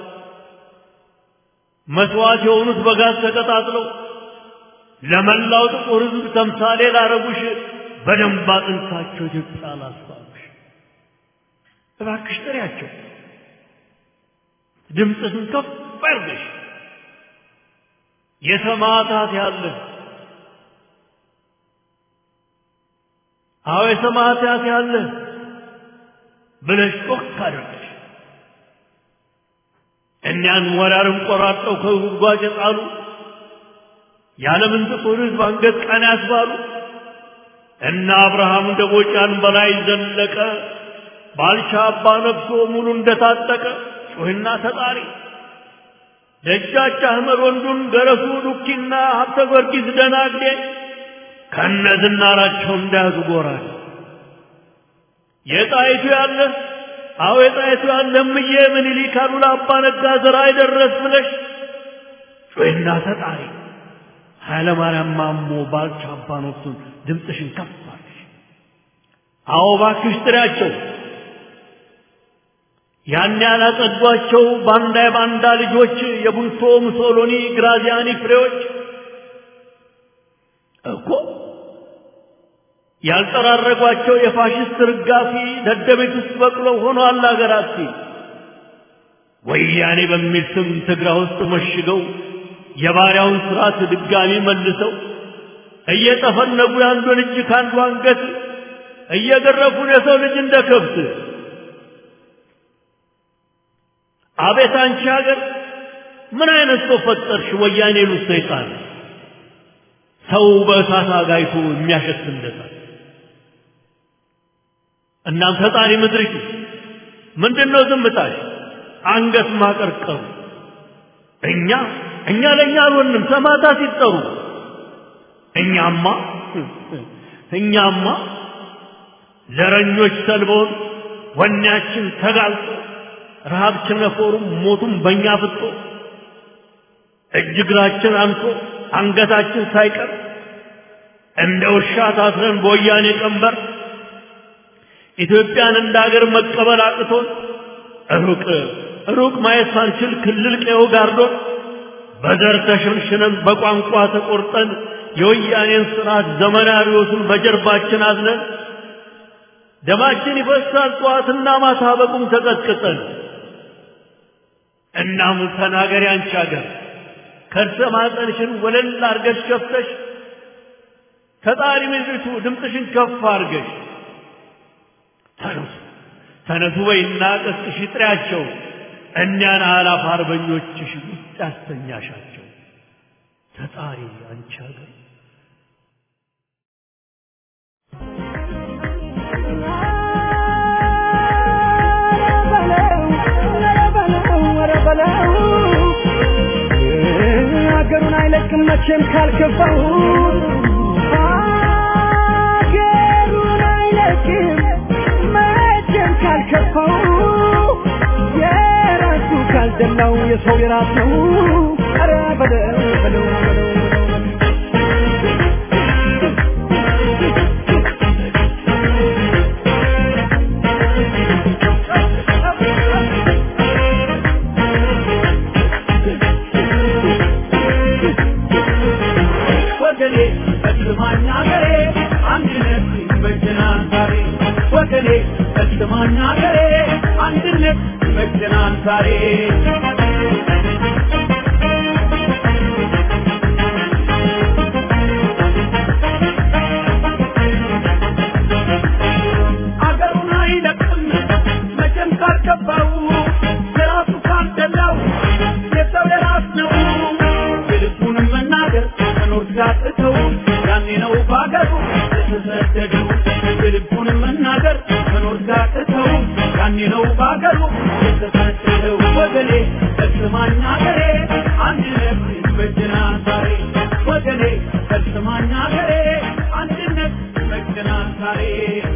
መስዋዕት የሆኑት በጋዝ ተቀጣጥለው ለመላው ጥቁር ሕዝብ ተምሳሌ ላረጉሽ በደንብ አጥንታቸው ኢትዮጵያ ላስባሉሽ እባክሽ ጥሪያቸው ድምፅሽን ከፍ አድርገሽ የሰማዕታት ያለ አዎ የሰማዕታት ያለ ብለሽ ጮክ አድርገሽ እኒያን ወራርን ቆራርጠው ከጉድጓድ የጣሉ የዓለምን ጥቁር ሕዝብ አንገት ቀና ያስባሉ እና አብርሃም ደቦጫን በላይ ዘለቀ ባልቻ አባ ነፍሶ ሙሉ እንደታጠቀ ጩህና ተጣሪ ደጃች አህመድ ወንዱን ገረሱ ዱኪና ሀብተ ጊዮርጊስ ደናግዴ ከነ ዝናራቸው እንዳያዙ ጎራል የጣይቱ ያለ አዎ የጣይቱ ያለ እምዬ ምኒልክ አሉላ አባ ነጋ ዘራ አይደረስ ብለሽ ጩህና ተጣሪ ኃይለ ማርያም ማሞ ባልቻ አባ ነፍሱን ድምፅሽን ከፍ አድርጊ። አዎ እባክሽ ጥሪያቸው ያን ያላጸዷቸው ባንዳ የባንዳ ልጆች የቡልቶ ሙሶሎኒ ግራዚያኒ ፍሬዎች እኮ ያልጠራረጓቸው የፋሽስት ርጋፊ ደደቤት ውስጥ በቅለው ሆኗል አገራት ወያኔ በሚል ስም ትግራ ውስጥ መሽገው የባሪያውን ስርዓት ድጋሚ መልሰው እየጠፈነጉ የአንዱን እጅ ከአንዱ አንገት እየገረፉን የሰው ልጅ እንደ ከብት አቤት አንቺ ሀገር ምን አይነት ሰው ፈጠርሽ? ወያኔ ሉት ሰይጣን ሰው በእሳት አጋይቶ የሚያሸት እንደሳት። እናም ፈጣሪ ምድሪቱ ምንድን ነው ዝምታሽ? አንገት ማቀርቀሩ እኛ እኛ ለእኛ አልሆንም ሰማዕታት ሲጠሩ እኛማ እኛማ ዘረኞች ሰልበውን ወኔያችን ተጋልጦ ረሃብ ቸነፈሩም ሞቱም በእኛ ፍጦ እጅ እግራችን አንሶ አንገታችን ሳይቀር እንደ ውሻ ታስረን በወያኔ ቀንበር ኢትዮጵያን እንደ አገር መቀበል አቅቶን ሩቅ ሩቅ ማየት ሳንችል ክልል ቀዮ ጋርዶን በዘር ተሸንሽነን በቋንቋ ተቆርጠን የወያኔን ስርዓት ዘመናዊዎቱን በጀርባችን አዝነን ደማችን ይፈሳል ጠዋትና ማታ በቁም ተቀጥቅጠን እናም ተናገሪ አንቺ አገር ከርሰ ማህፀንሽን ወለል አርገሽ ከፍተሽ ተጣሪ ምድሪቱ ድምፅሽን ከፍ አርገሽ ተነሱ ተነሱ በይና ቀስቅሽ ጥሪያቸው እኒያን አላፍ አርበኞችሽ ውስጥ ያስተኛሻቸው ተጣሪ አንቺ አገር ሀገሩን አይለቅም መቼም ካልከፋው ሀገሩን አይለቅም መቼም ካልከፋው የራሱ ካልደላው የሰው የራስ ነው ኧረ በለው በለው በለው ወገኔ በስማኝ አገሬ አንድነት ይበጀናል ዛሬ ወገኔ በስማኝ አገሬ አንድነት ይበጀናል ዛሬ አገሩን አይለቅም መቼም ካልገባው የራሱ ካልደላው የሰው የራስ ነው የልቡንም መናገር መኖር ሲያቅተው ያኔ ነው በአገሩ የተሰደደው የልቡንም መናገር መኖር ሲያቅተው ሀገሩ የተሳሰረው ወገኔ ፈጽማኝ ሀገሬ አንድነት ይበጀናል ዛሬ ወገኔ ፈጽማኝ ሀገሬ አንድነት ይበጀናል ዛሬ